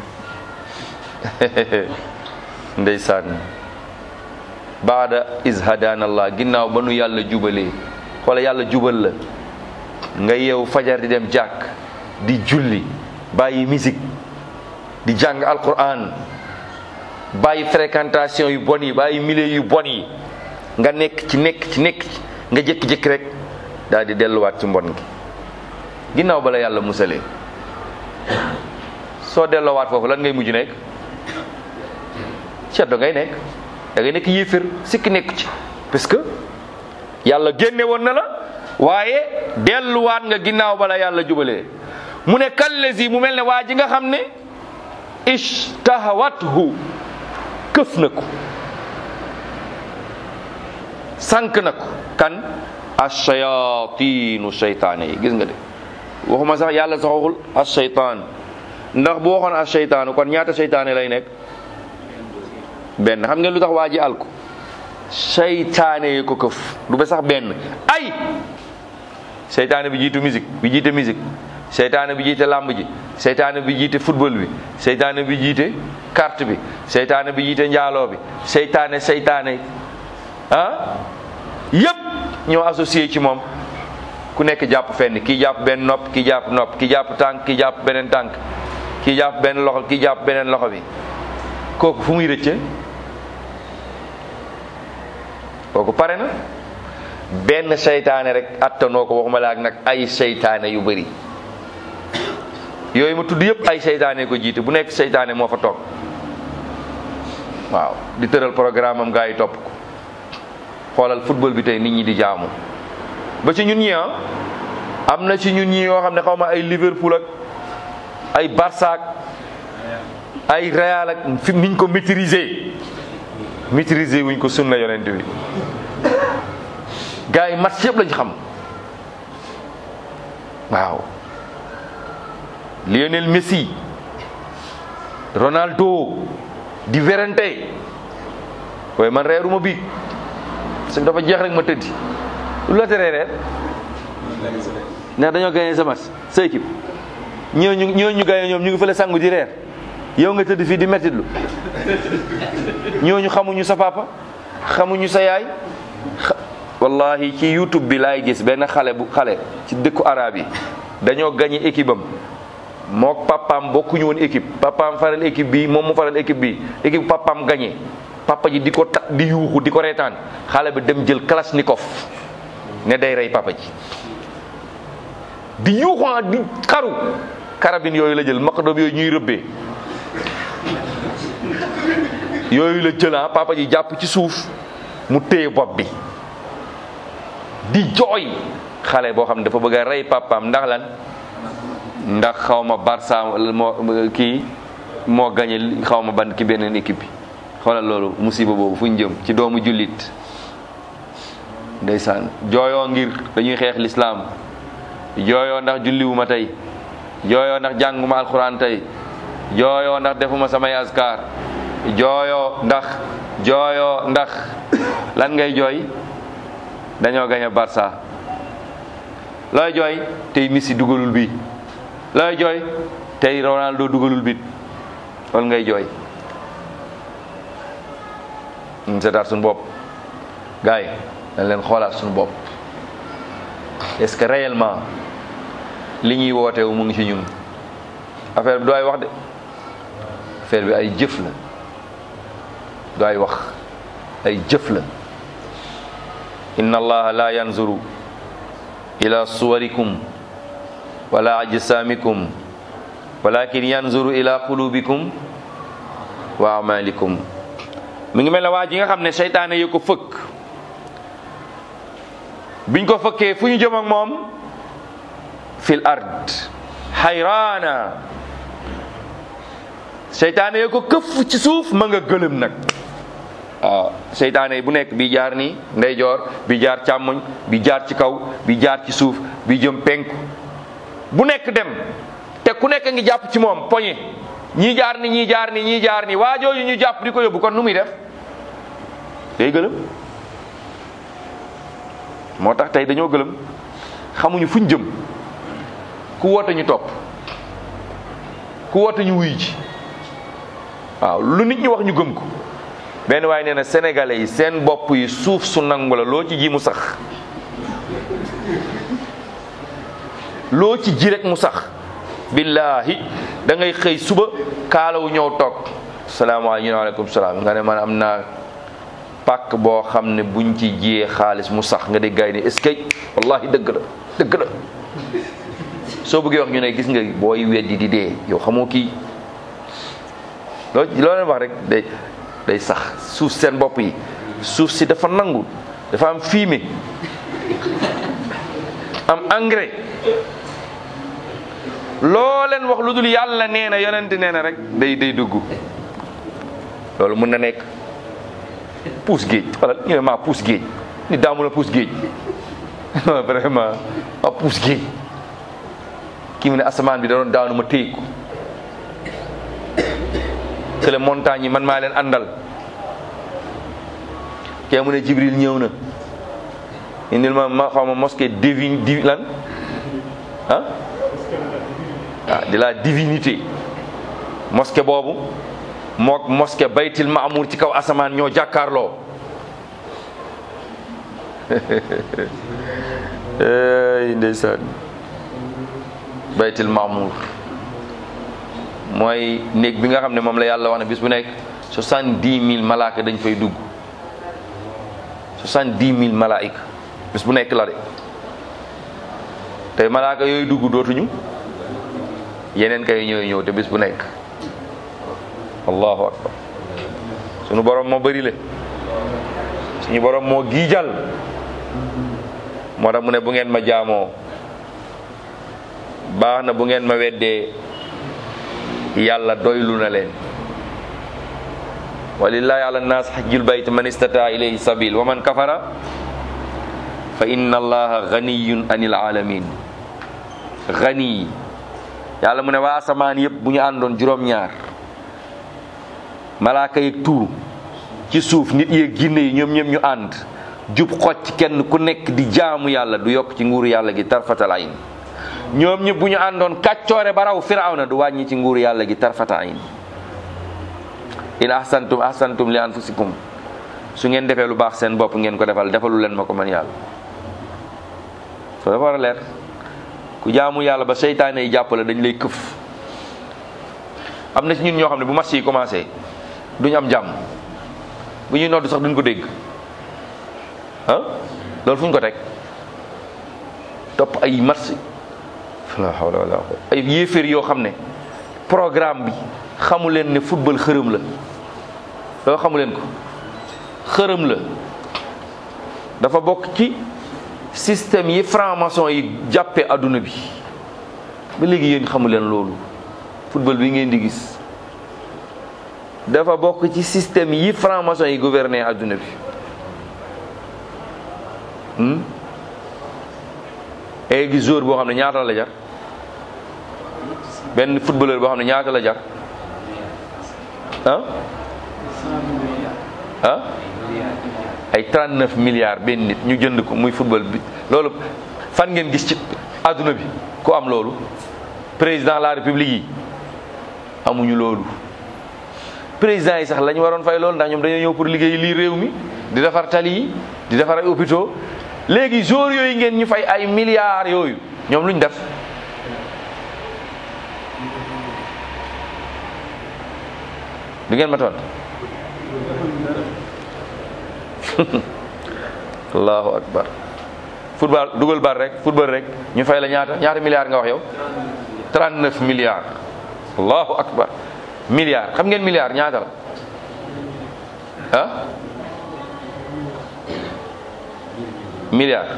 ndeysaan baada is hadana allah ginnaaw ba nu yàlla jubalee xoola yàlla jubal la nga yeewu fajar di dem jàkk di julli bàyyi musique di jàng alquran bàyyi fréquentation yu bon yi bàyyi milieu yu bon yi nga nekk ci nekk ci nekk ci nga jékki-jékki rek daal di delluwaat ci mbon gi ginnaaw bala yàlla musalee soo delloowaat foofu lan ngay mujj nekk ceddo ngay nekk da ngay nekk yéefér sikki nekk ci parce que yàlla génne woon na la waaye delluwaat nga ginnaaw bala yàlla jubalee mu ne kallesi mu mel ne waa ji nga xam ne ishtahawathu këf na ko sànq na ko kan ashayatinu seytaane yi gis nga de waxuma sax yàlla sax waxul ashaytaan ndax bu waxoon ashaytaanu kon ñaata seytaane lay nekk benn xam ngeen lu tax waa ji alko seytaane yi ko këf du ba sax benn ay seytaane bi jiitu musique bi jiite musique seytaane bi jiite làmb ji seytaane bi jiite football bi seytaane bi jiite carte bi seytaane bi jiite njaaloo bi seytaane seytaane ah yépp ñoo associé ci moom ku nekk jàpp fenn kii jàpp benn nopp kii jàpp nopp kii jàpp tànk kii jàpp beneen tànk kii jàpp benn loxo kii jàpp beneen loxo bi kooku fu muy rëcce kooku pare na benn seytaane rek attanoo ko waxuma la ak nag ay seytaane yu bëri yooyu ma tudd yëpp ay seytaane ko jiite bu nekk seytaane moo fa toog waaw di tëral programme am gaa yi topp ko xoolal football bi tey nit ñi di jaamu ba ci ñun ñi ah am na ci ñun ñi yoo xam ne xaw ma ay Liverpool ak ay Barça ak ay Real ak fi niñ ko maîtriser maîtriser wuñ ko sunna yonent bi gaa yi match yëpp lañ xam waaw Lionel Messi Ronaldo di werante waaye man reeruma biig parce que dafa jeex rek ma tëddi lu la teree reer ndax dañoo gagné sa match sa équipe ñooñu ñooñu gagné ñoom ñu ngi fële sangu di reer yow nga tëdd fii di mettitlu ñooñu xamuñu sa papa xamuñu sa yaay wallahi ci youtube bi laay gis benn xale bu xale ci dëkku arab yi dañoo gagné équipe am mook papaam bokkuñu woon équipe papaam faral équipe bi moom mu faral équipe bi équipe papaam gagné papa ji di ko ta di yuuxu di ko reetaan xale bi dem jël kalashnikov ne day rey papa ji di yuuxu di xaru karabine yooyu la jël maqdom yooyu ñuy rëbbee yooyu la jël ah papa ji jàpp ci suuf mu téye bopp bi di jooy xale boo xam ne dafa bëgg a rey papaam ndax lan ndax xaw ma Barça moo kii moo gañe xaw ma ban ki beneen équipe bi xoolal loolu musiba boobu fu ñu jëm ci doomu jullit ndeysaan jooyoo ngir dañuy xeex lislaam jooyoo ndax julliwuma tey jooyoo ndax jànguma alxuraan tey jooyoo ndax defuma samay askar jooyoo ndax jooyoo ndax lan ngay jooy dañoo gañe Barça looy jooy tey Messi dugalul bi looy jooy tey Ronaldo dugalul bit loolu ngay jooy ñu seetaat suñu bopp gars yi dañ leen xoolaat suñu bopp est-ce que réellement li ñuy wootewu mu ngi ci ñun affaire bi du ay wax de affaire bi ay jëf la du ay wax ay jëf la inna allaha la yanzuru ila suwarikum wala ajsamikum walakin yanzuru ila qulubikum wa amalikum mi ngi mel ne waa ji nga xam ne seytaane yi ko fëkk biñ ko fëkkee fu ñu jëm ak moom fil ard xayraana seytaane yi ko këf ci suuf ma nga gëlëm nag waaw seytaane yi bu nekk bi jaar nii ndeyjoor bi jaar càmmoñ bi jaar ci kaw bi jaar ci suuf bi jëm penku bu nekk dem te ku nekk ngi jàpp ci moom poñe ñii jaar ni ñii jaar ni ñii jaar ni waa jooju ñu jàpp di ko yóbbu kon nu muy def day gëlëm moo tax tey dañoo gëlëm xamuñu fuñ jëm ku woote ñu topp ku woote ñu wuy ji waaw lu nit ñi wax ñu gëm ko benn waaye nee na sénégalais yi seen bopp yi suuf su nangu la loo ci ji mu sax loo ci ji rek mu sax billaahi da ngay xëy suba kaalawu ñëw toog salaamaaleykum salaam nga ne man am naa pàkk boo xam ne buñ ci jiyee xaalis mu sax nga dégg gaay ni est-ce que wallahi dëgg la dëgg la soo bëggee wax ñu ne gis nga booy weddi di dee yow xamoo kii loo loo leen wax rek day day sax suuf seen bopp yi suuf si dafa nangu dafa am fumier am engrais loo leen wax lu dul yàlla nee na yonent nee na rek day day dugg loolu mën na nekk puus géej wala ñu ne maa puus géej ni daamu la puus géej non vraiment ma puus géej kii mu ne asamaan bi da doon daanu ma téye ko kële montagne yi man maa leen àndal kee mu ne jibril ñëw na indil ma ma xaw ma mosquée divine di lan ah ah de la divinité mosquée boobu mook mosquée baytil maamour ci kaw asamaan ñoo jàkkaarloo ey ndeysaan baytil maamour mooy néeg bi nga xam ne moom la yàlla wax ne bis bu nekk soixante-dix mille malaaka dañ fay dugg soixante-dix mille malaayika bis bu nekk la de tey malaaka yooyu dugg dootuñu yeneen kay ñooy ñëw te bis bu nekk allahu akbar sunu borom moo bëri le suñu borom moo giijal moo tax mu ne bu ngeen ma jaamoo baax na bu ngeen ma weddee yàlla doylu na leen walillahi ala nnaas xajjul bayt man istata ilayhi sabil wa man kafara fa inna allaha ganiyun anil alamin gani yàlla mu ne waa asamaan yëpp bu ñu àndoon juróom-ñaar malaaka yeeg tuuru ci suuf nit yeeg ginne yi ñoom ñoom ñu ànd jub xocc kenn ku nekk di jaamu yàlla du yokk ci nguuru yàlla gi tarfatal ayn ñoom ñëpp bu ñu àndoon kàccoore ba raw firawna du wàññi ci nguuru yàlla gi tarfata ayn in ahsantum ahsantum li anfusikum su ngeen defee lu baax seen bopp ngeen ko defal defalu leen ma ko man yàlla soo dafa war a leer ku jaamu yàlla ba seytaane yi jàppale dañ lay këf am na ci ñun ñoo xam ne bu match yi commencé duñu am jàmm bu ñuy nodd sax duñ ko dégg ah loolu fu ñu ko teg topp ay match la hawla wala ay yéeféer yoo xam ne programme bi xamu leen ne football xërëm la loolu xamu leen ko xërëm la dafa bokk ci système yi franc-maçon yi jàppee adduna bi ba léegi yéen xamu leen loolu football bi ngeen di gis dafa bokk ci système yi franc-maçon yi gouverner adduna bi ay gis joueur boo xam ne ñaata la jar benn footballeur boo xam ne ñaata la jar ah ah ay 39 milliards benn nit ñu jënd ko muy football bi loolu fan ngeen gis ci àdduna bi ku am loolu président de la république yi amuñu loolu président yi sax la ñu waroon fay loolu ndax ñoom dañoo ñëw pour liggéey lii réew mi di defar tali yi di defar ay hôpitaux léegi jour yooyu ngeen ñu fay ay milliards yooyu ñoom luñ def du ngeen ma toon allahu akbar football dugal bar rek football rek ñu fay la ñaata ñaata milliards nga wax yow 39 milliards allahu akbar milliards xam ngeen milliards ñaata la ah milliards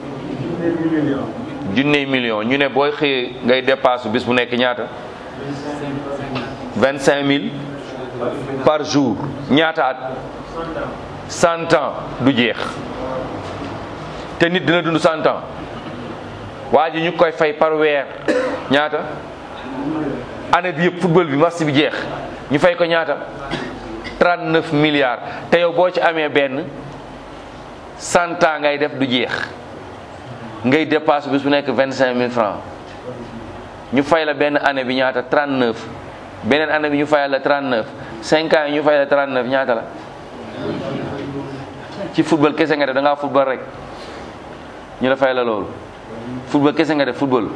junney million ñu ne booy xëyee ngay dépasse bis bu nekk ñaata vingt cinq mille par jour ñaata at cent ans du jeex te nit dina dund cent ans waa ji ñu koy fay par weer ñaata année bi yëpp football bi match bi jeex ñu fay ko ñaata 39 milliards te yow boo ci amee benn cent ans ngay def du jeex ngay dépasse bis bu nekk vingt cinq mille francs ñu fay la benn année bi ñaata trente neuf beneen année bi ñu fayal la trente neuf cinq ans yi ñu fay la trente neuf ñaata la ci football kese nga def da ngaa football rek ñu la fay la loolu football kese nga def football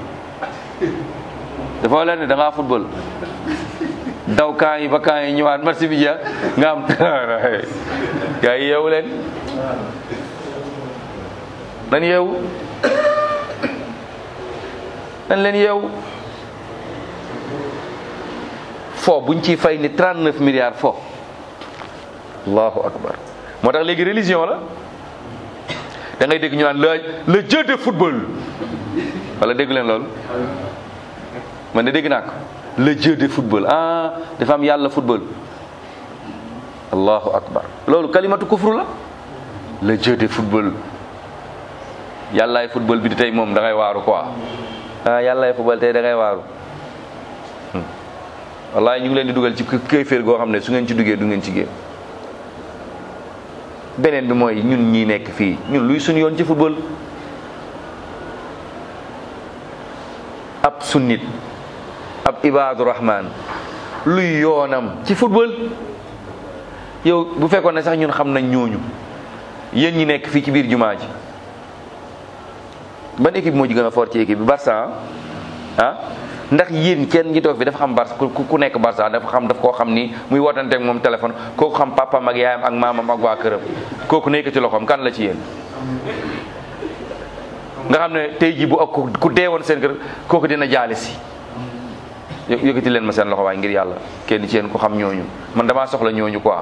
dafa leen ne da ngaa football daw kaa yi ba kaa yi ñëwaat match bi jeex nga am gaa yi yeewu leen nan yeewu nan leen yeewu fo buñ ciy fay ni 39 milliards fo allahu akbar moo tax léegi religion la da ngay dégg ñu naan le le jeu de football wala dégg leen loolu man de dégg naa ko le jeu de football ah dafa am yàlla football allahu akbar loolu kalimatu kufru la le jeu de football yàllaay football bi di tey moom da ngay waaru quoi ah yàllaay football tey da ngay waaru wallahi ñu ngi leen di dugal ci kéeféer goo xam ne su ngeen ci duggee du ngeen ci génn beneen bi mooy ñun ñi nekk fii ñun luy suñu yoon ci football ab sunnit ab ibaadu rahman luy yoonam ci football yow bu fekkoon ne sax ñun xam nañ ñooñu yéen ñi nekk fii ci biir jumaa ji ban équipe moo ci gën a fort ci équipe bi Barça ah ndax yéen kenn ñi toog fi dafa xam Barça ku nekk Barça dafa xam daf koo xam ni muy wootanteeg moom téléphone kooku xam papam ak yaayam ak maamam ak waa këram kooku nekk ci loxoom kan la ci yéen. nga xam ne tey jii bu ak ku dee woon seen kër kooku dina jaale si yëkkati leen ma seen loxo waaye ngir yàlla kenn ci yéen ku xam ñooñu man damaa soxla ñooñu quoi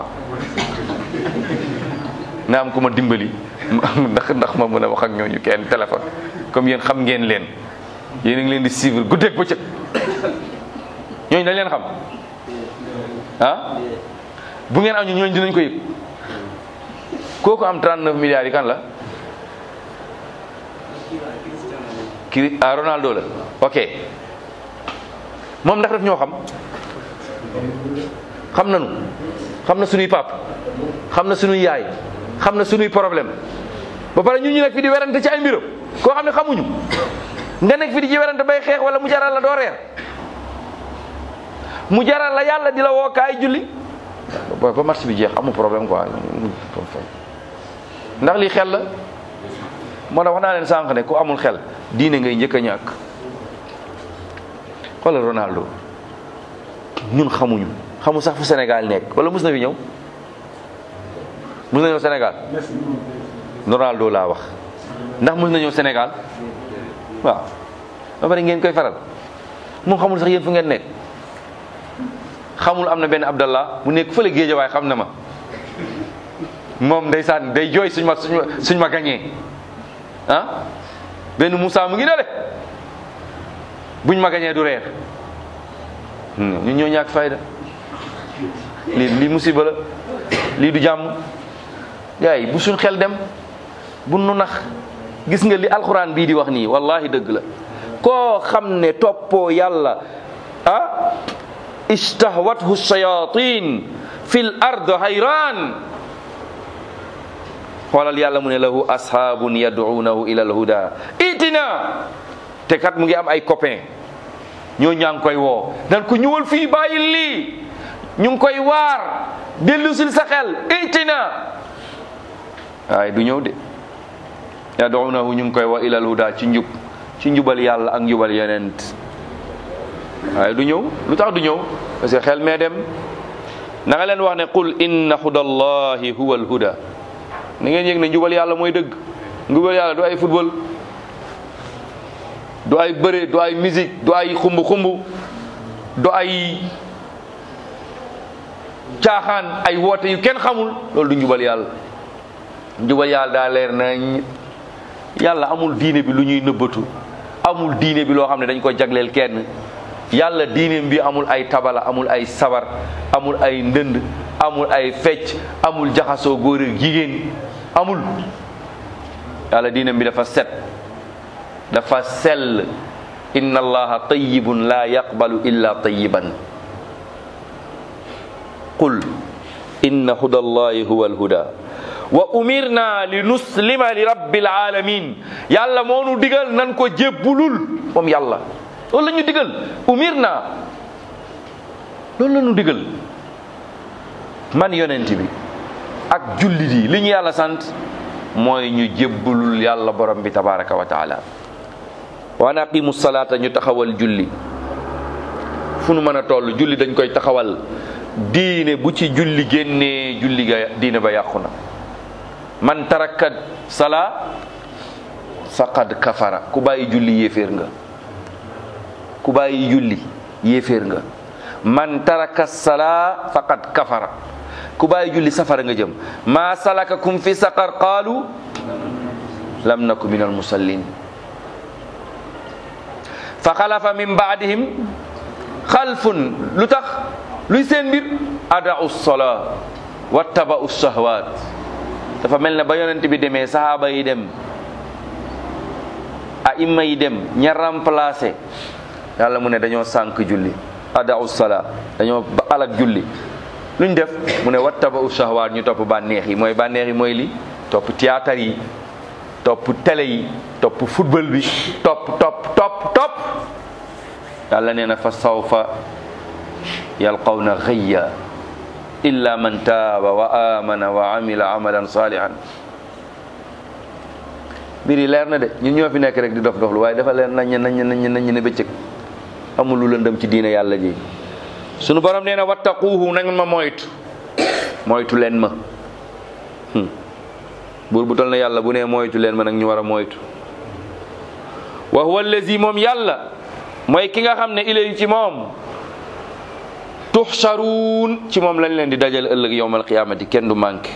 nga am ku ma dimbali ndax ndax ma mën a wax ak ñooñu kenn téléphone comme yéen xam ngeen leen yéen a ngi leen di suivre guddeeg bëccëg ñooñu dañ leen xam ah bu ngeen am ñu ñooñu dinañ ko yëg kooku am 39 milliards yi kan la kii ah Ronaldo la ok moom ndax daf ñoo xam xam nañu xam na suñuy pap xam na suñuy yaay xam na suñuy problème ba pare ñun ñu nekk fi di werante ci ay mbiram koo xam ne xamuñu nga nekk fi di ci werante bay xeex wala mu jaral la doo reer mu jaral la yàlla di la woo kaay julli ba ba marché bi jeex amul problème quoi ndax lii xel la moo tax wax naa leen sànq ne ku amul xel diine ngay njëkk a ñàkk xoolal Ronaldo ñun xamuñu xamu sax fu Sénégal nekk wala mus na fi ñëw mus na ñëw Sénégal Ronaldo laa wax ndax mus na ñëw Sénégal waaw ba pare ngeen koy faral moom xamul sax yéen fu ngeen nekk xamul am na benn Abdallah bu nekk fële géejawaay xam na ma moom ndeysaan day jooy suñ ma suñ ma gañee ah benn Moussa mu ngi dale buñ ma gañee du reer ñun ñoo ñàkk fayda lii lii musiba la lii du jàmm gars yi bu suñ xel dem bu nu nax gis nga li alxuraan bii di wax nii wallahi dëgg la koo xam ne toppoo yàlla ah istahwathu shayatin fil ard hayran xoolal yàlla mu ne lahu ashaabun yad'uunahu ila alhuda itina te kat mu ngi am ay copain ñoo ñaa ngi koy woo nan ko ñëwal fii bàyyi lii ñu ngi koy waar dellu sil sa xel itina waaye du ñëw de yad'uunahu ñu ngi koy woo ila alhuda ci njub ci njubal yàlla ak njubal yonent waaye du ñëw lu tax du ñëw parce que xel mee dem na nga leen wax ne qul inna hudallahi huwa alhuda na ngeen yëg ne njubal yàlla mooy dëgg njubal yàlla du ay football du ay bëre du ay musique du ay xumb xumb du ay caaxaan ay woote yu kenn xamul loolu du njubal yàlla njubal yàlla daa leer nañ yàlla amul diine bi lu ñuy nëbbatu amul diine bi loo xam ne dañ ko jagleel kenn yàlla diineem bi amul ay tabala amul ay sabar amul ay ndënd amul ay fecc amul jaxasoo góor ak jigéen amul yàlla diineem bi dafa set dafa sell inna allaha tayyibun la yaqbalu illa tayyiban qul inna huda allahi huwa alhuda wa umirna li nuslima li rabbil alamin yàlla moo nu digal nan ko jébbulul moom yàlla loolu la ñu digal umirna loolu la ñu digal man yonent bi ak jullit yi li ñu yàlla sant mooy ñu jébbulul yàlla borom bi tabaraka wa taala wa an aqimu salaata ñu taxawal julli fu nu mën a toll julli dañ koy taxawal diine bu ci julli génnee julli ga diine ba yàqu na man taraka sala faqad kafara ku bàyyi julli yéeféer nga ku bàyyi julli yéeféer nga man taraka sala faqad kafara ku bàyyi julli safara nga jëm ma salakakum fi saqar qaalu lam naku min almusallin fa xalafa min baadihim xalfun lu tax luy seen mbir adau sola wattabau shahwat dafa mel ne ba yonent bi demee sahaaba yi dem a imma yi dem ña remplacé yàlla mu ne dañoo sànk julli adau sola dañoo alak julli luñ def mu ne wattabau shahwat ñu topp bànneex yi mooy bànneex yi mooy li topp théâtre yi topp télé yi topp football bi topp topp topp topp yàlla nee na fa sawfa yalqawna ghayya illa man taaba wa amana wa amila amalan salihan mbir yi leer na de ñun ñoo fi nekk rek di dof doflu waaye dafa leer nañ nañ nañ nañ ne bëccëg amul lu lëndëm ci diine yàlla ji sunu borom nee na wattaquuhu na ngeen ma moytu moytu leen ma buur bu tol na yàlla bu nee moytu leen ma nag ñu war a moytu wa huwa allazi moom yàlla mooy ki nga xam ne ilay ci moom tuxsaruun ci moom lañ leen di dajal ëllëg yowmal qiyaamati kenn du manqué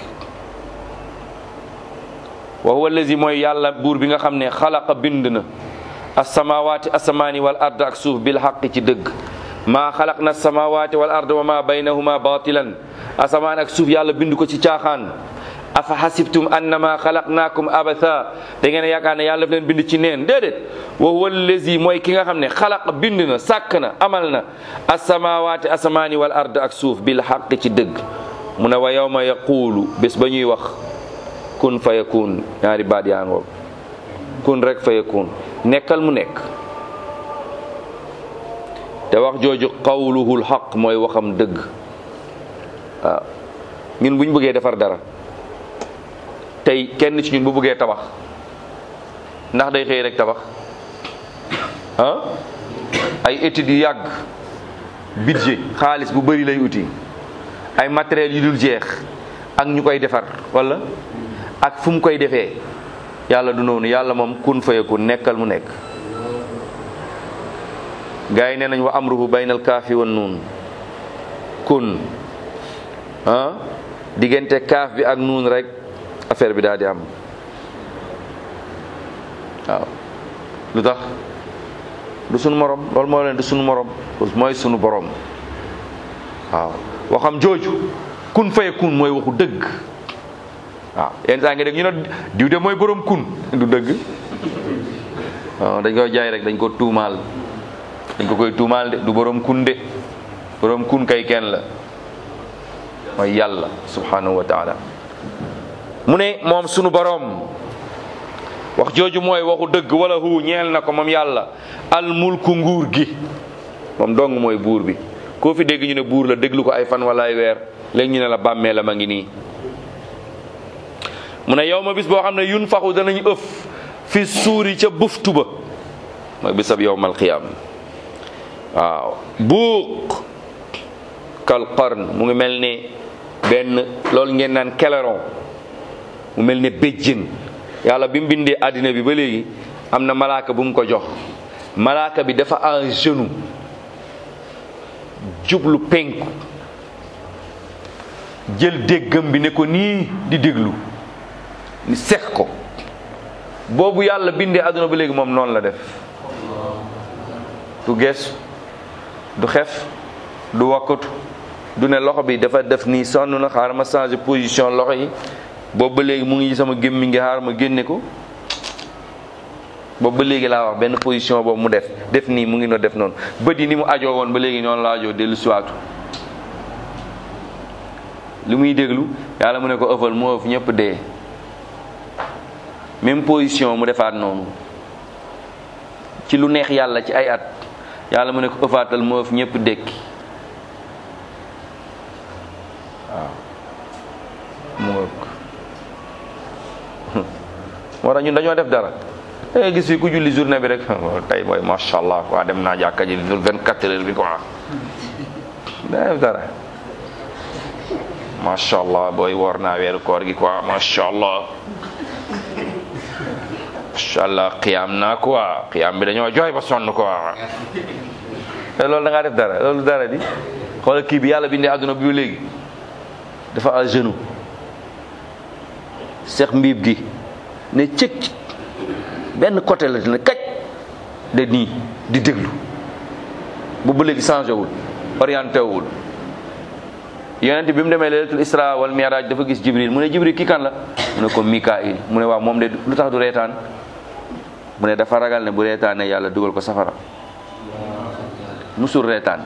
wa huwa allazi mooy yàlla buur bi nga xam ne xalaqa bind na asamawaati asamaani wal ard ak suuf bil xaqi ci dëgg maa xalaq na samawaati wal ard wa ma baynahuma batilan asamaan ak suuf yàlla bind ko ci caaxaan afa xasibtum annama xalaqnaakum abatha da ngeen yaakaar ne yàlla daf leen bind ci neen déedéet wa huwa allazi mooy ki nga xam ne xalaq bind na sàkk na amal na asamawaati asamaani wal ard ak suuf bil xaq ci dëgg mu ne wa yawma yaquulu bés ba ñuy wax kun fa yakun ñaari baat yaa ngoog kun rek fa yakun nekkal mu nekk te wax jooju qawluhul xaq mooy waxam dëgg waaw ñun bu ñu bëggee defar dara tey kenn ci ñun bu bëggee tabax ndax day xëy rek tabax ah ay études yu yàgg budget xaalis bu bëri lay uti ay matériels yu dul jeex ak ñu koy defar wala ak fu mu koy defee yàlla du noonu yàlla moom kun fayakun nekkal mu nekk gars yi nee nañ wa amruhu baynal kaafi wan nuun kun ah diggante kaaf bi ak nuun rek affaire bi daal di am waaw lu tax du sunu morom loolu moo leen du sunu morom mooy sunu borom waaw waxam jooju kun faye kun mooy waxu dëgg waaw yenn saa nga dégg ñu ne diw de mooy borom kun du dëgg waaw dañ koy jaay rek dañ ko tuumaal dañ ko koy tuumaal de du borom kun de borom kun kay kenn la mooy yàlla subhanahu wa taala mu ne moom sunu boroom wax jooju mooy waxu dëgg wala hu ñeel na ko moom yàlla almulku nguur gi moom dong mooy buur bi koo fi dégg ñu ne buur la déglu ko ay fan wala ay weer léegi ñu ne la bàmmee la ma ngi nii mu ne yow ma bis boo xam ne yun faxu danañ ëf fi suuri ca buftu ba mooy bisab yowmal qiyaam waaw buuq kal qarn mu ngi mel ne benn loolu ngeen naan keleron mu mel ne béjjën yàlla bi mu bindee àddina bi ba léegi am na malaaka bu mu ko jox malaaka bi dafa en genou jublu penku jël déggam bi ne ko nii di déglu ni sex ko boobu yàlla bindee àdduna ba léegi moom noonu la def du gees du xef du wakkatu du ne loxo bi dafa def nii sonn na xaaral ma changer position loxo yi boobu ba léegi mu ngi sama gémmi ngi xaar ma génne ko boobu ba léegi laa wax benn position boobu mu def def nii mu ngi no def noonu bët yi ni mu ajoo woon ba léegi noonu la ajoo dellu siwaatu li muy déglu yàlla mu ne ko ëffal mu ëff ñëpp dee même position mu defaat noonu ci lu neex yàlla ci ay at yàlla mu ne ko ëffaatal mu ëff ñëpp dékki waaw mu ëpp moo tax ñun dañoo def dara da ngay gis fi ku julli journée bi rek tey mooy macha allah quoi dem naa jàkka ji dul 24 heures bi quoi da def dara macha allah booy woor naa weeru koor gi quoi macha allah macha allah xiyaam naa quoi xiyaam bi dañoo jooy ba sonn quoi te loolu da ngaa def dara loolu dara di xoolal kii bi yàlla bindee àdduna bi léegi dafa à genoux seex mbiib gi ne cëkk benn côté la ne kaj de nii di déglu bu ba léegi changé wul orienté wul yonent bi mu demee laylatul isra wal mi'raj dafa gis jibril mu ne jibril kii kan la mu ne ko mikail mu ne waaw moom de lu tax du reetaan mu ne dafa ragal ne bu reetaane yàlla dugal ko safara musul reetaan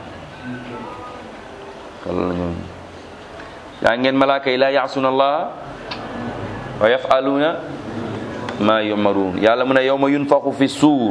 walla ñoom yaa ngeen malaaka yi laa yaasuna allah wa yafaluuna ma yumaruun yàlla mu ne yawma yunfaxu fi suur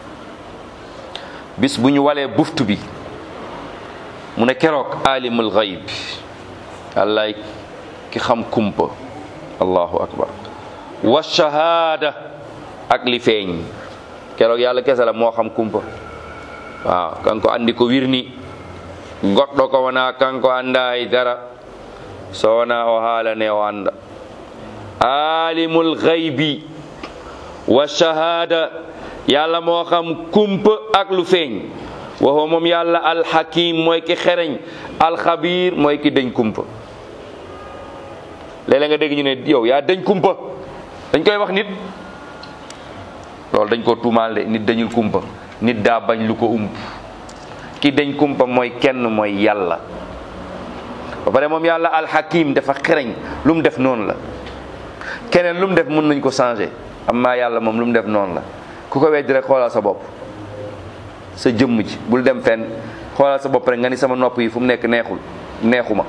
bis bu ñu walee buftu bi mu ne keroog alimul gayb yàllaay ki xam kumpa allahu akbar wa shahaada ak li feeñ keroog yàlla kese la moo xam kumpa waaw kan ko andi ko wirni goɗɗo ko wona kanko anda e dara so wona o haalane o anda alimul gaybi wa shahada yàlla moo xam kumpa ak lu feeñ waxoo moom yàlla alxakim mooy ki xereñ alxabir mooy ki dañ kumpa léeg-léeg nga dégg ñu ne yow yaa dañ kumpa dañ koy wax nit loolu dañ ko tuumaal de nit dañul kumpa nit daa bañ lu ko ump ki dañ kumpa mooy kenn mooy yàlla ba pare moom yàlla alxakim dafa xereñ lu mu def noonu la keneen lu mu def mën nañ ko changer amma yàlla moom lu mu def noonu la ku ko weddi rek xoolal sa bopp sa jëmm ji bul dem fenn xoolal sa bopp rek nga ni sama nopp yi fu mu nekk neexul neexuma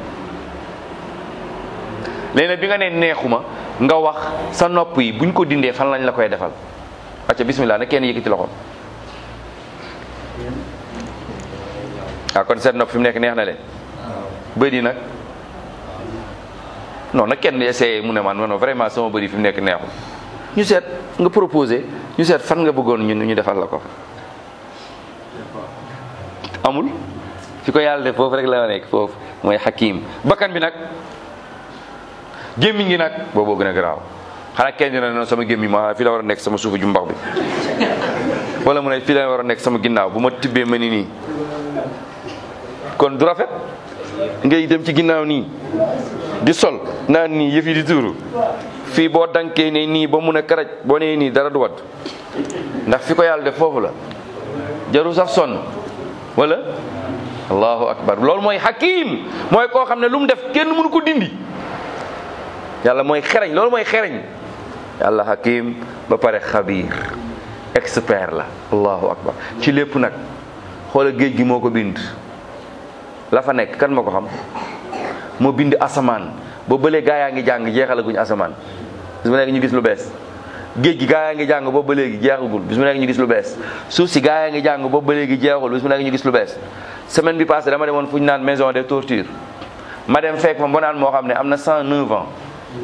léegi bi nga ne neexuma nga wax sa nopp yi buñ ko dindee fan lañ la koy defal acca bismillah na kenn yëkkati loxo ah kon seen nopp fi mu nekk neex na leen bëri nag non nag kenn essayé mu ne man non vraiment sama bëri fi mu nekk neexul ñu seet nga proposé ñu seet fan nga bëggoon ñun ñu defal la ko amul fi ko yàlla def foofu rek la nekk foofu mooy xakim bakkan bi nag gémmiñ gi nag booboo gën a garaaw xanaa kenn dina noonu sama gémmiñ ma fii la war a nekk sama suufu jumbax bi wala mu ne fii la war a nekk sama ginnaaw bu ma tibbee ma ni nii kon du rafet ngay dem ci ginnaaw nii di sol naan nii yëf yi di tuuru fii boo dankee ne nii ba mun a karaj boo nee nii dara du wat ndax fi ko yàlla def foofu la jaru sax sonn wala allahu akbar loolu mooy hakim mooy koo xam ne lu mu def kenn mënu ko dindi yàlla mooy xereñ loolu mooy xereñ yàlla hakim ba pare xabiir expert la allahu akbar ci lépp nag xoola géej gi moo ko bind la fa nekk kan moo ko xam moo bind asamaan ba bëlee gaa yaa ngi jàng jeexalaguñu asamaan bis mu nekk ñu gis lu bees géej gi gaa yaa ngi jàng boobu ba léegi jeexagul bis mu nekk ñu gis lu bees suuf si gaa yaa ngi jàng boobu ba léegi jeexul bis mu nekk ñu gis lu bees semaine bi passée dama demoon fu ñu naan maison de torture ma dem fekk ma mbonaan moo xam ne am na 109 ans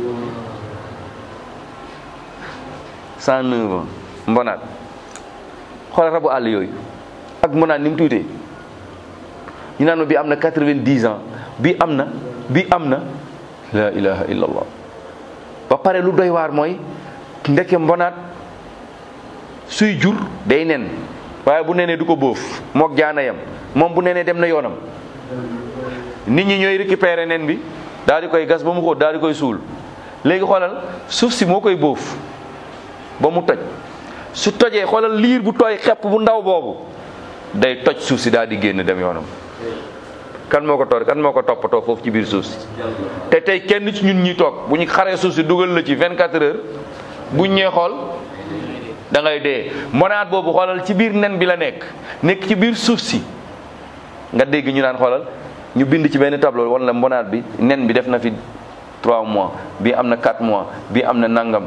109 ans mbonaat xoolal rabu àll yooyu ak mbonaat ni mu tuutee ñu naan ma bi am na 90 ans bi am na bi am na la ilaha illallah ba pare lu doy waar mooy ndeke mbonaat suy jur day nen waaye bu nenee du ko bóof mook jaana yam moom bu nenee dem na yoonam nit ñi ñooy récupérer nen bi daal di koy gas ba mu xóot daal di koy suul léegi xoolal suuf si moo koy bóof ba mu toj su tojee xoolal liir bu tooy xepp bu ndaw boobu day toj suuf si daal di génn dem yoonam kan moo ko toor kan moo ko toppatoo foofu ci biir suuf si te tey kenn ci ñun ñi toog bu ñu xaree suuf si dugal la ci 24 heures buñ ñee xool da ngay dee mbonaat boobu xoolal ci biir nen bi la nekk nekk ci biir suuf si nga dégg ñu naan xoolal ñu bind ci benn tableau wala mbonaat bi nen bi def na fi 3 mois bii am na 4 mois bii am na nangam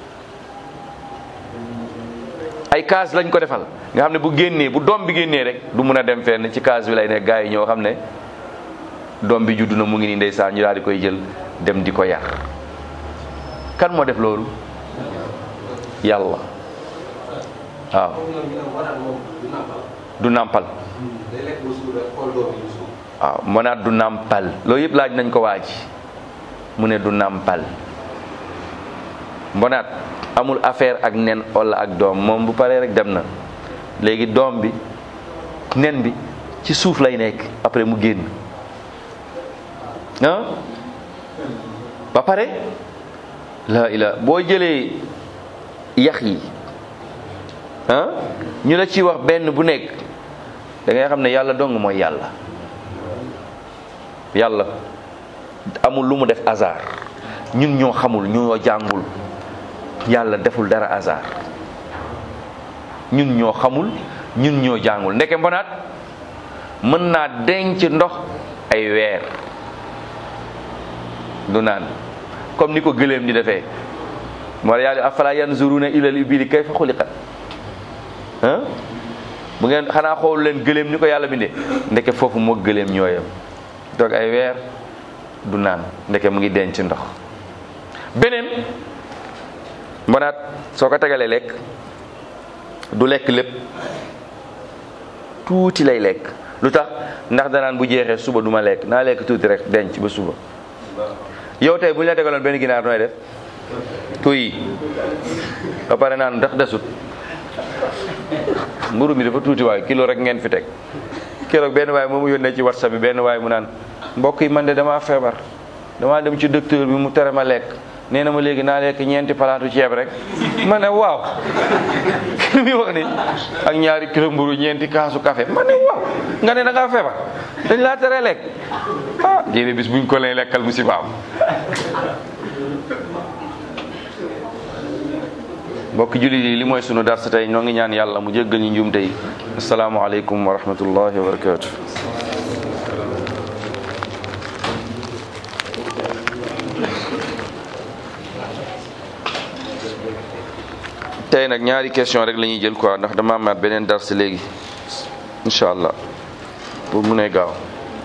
ay case lañ ko defal nga xam ne bu génnee bu doom bi génnee rek du mun a dem fenn ci case bi lay nekk gars yi ñoo xam ne doom bi juddu na mu ngi nii ndeysaan ñu daal di koy jël dem di ko yar kan moo def loolu yàlla waaw du nàmpal waaw mënaat du nàmpal loolu yëpp laaj nañ ko waaj mu ne du nàmpal mbonaat amul affaire ak nen wala ak doom moom bu paree rek dem na léegi doom bi nen bi ci suuf lay nekk après mu génn ah ba pare la ila boo jëlee yax yi ah ñu la ci wax benn bu nekk da ngay xam ne yàlla dong mooy yàlla yàlla amul lu mu def hasard ñun ñoo xamul ñoo jàngul yàlla deful dara hasard ñun ñoo xamul ñun ñoo jàngul ndeke mbonaat mën naa denc ndox ay weer du naan comme ni ko gëléem di defee moo yàlla afala yanzuruna ilal ibili kayfa xuliqat ah bu ngeen xanaa xool leen gëléem ni ko yàlla bindee ndeke foofu moo gëléem ñooyam toog ay weer du naan ndeke mu ngi denc ndox beneen mbonaat soo ko tegalee lekk du lekk lépp tuuti lay lekk lu tax ndax danaan bu jeexee suba du ma lekk naa lekk tuuti rek denc ba suba yow tey bu ñu la tegaloon benn ginaar nooy def tuy ba pare naan ndax desut mburu mi dafa tuuti waay kilo rek ngeen fi teg keroog benn waay moomu yónnee ci whatsapp bi benn waay mu naan mbokk yi man de damaa feebar damaa dem ci docteur bi mu tere ma lekk nee na ma léegi naa lekk ñeenti palaatu ceeb rek ma ne waaw li muy wax ni ak ñaari kilo mburu ñeenti kaasu café ma ne waaw nga ne da ngaa feebar dañ laa tere lekk ah jéene bis buñ ko leen lekkal musibaam mbokk jullit yi li mooy sunu darsa tey ñoo ngi ñaan yàlla mu jéggal ñu njuum tey asalaamaaleykum wa rahmatullahi wa barakatu tey nag ñaari question rek la ñuy jël quoi ndax dama amaat beneen darsa léegi incha allah pour mu ne gaaw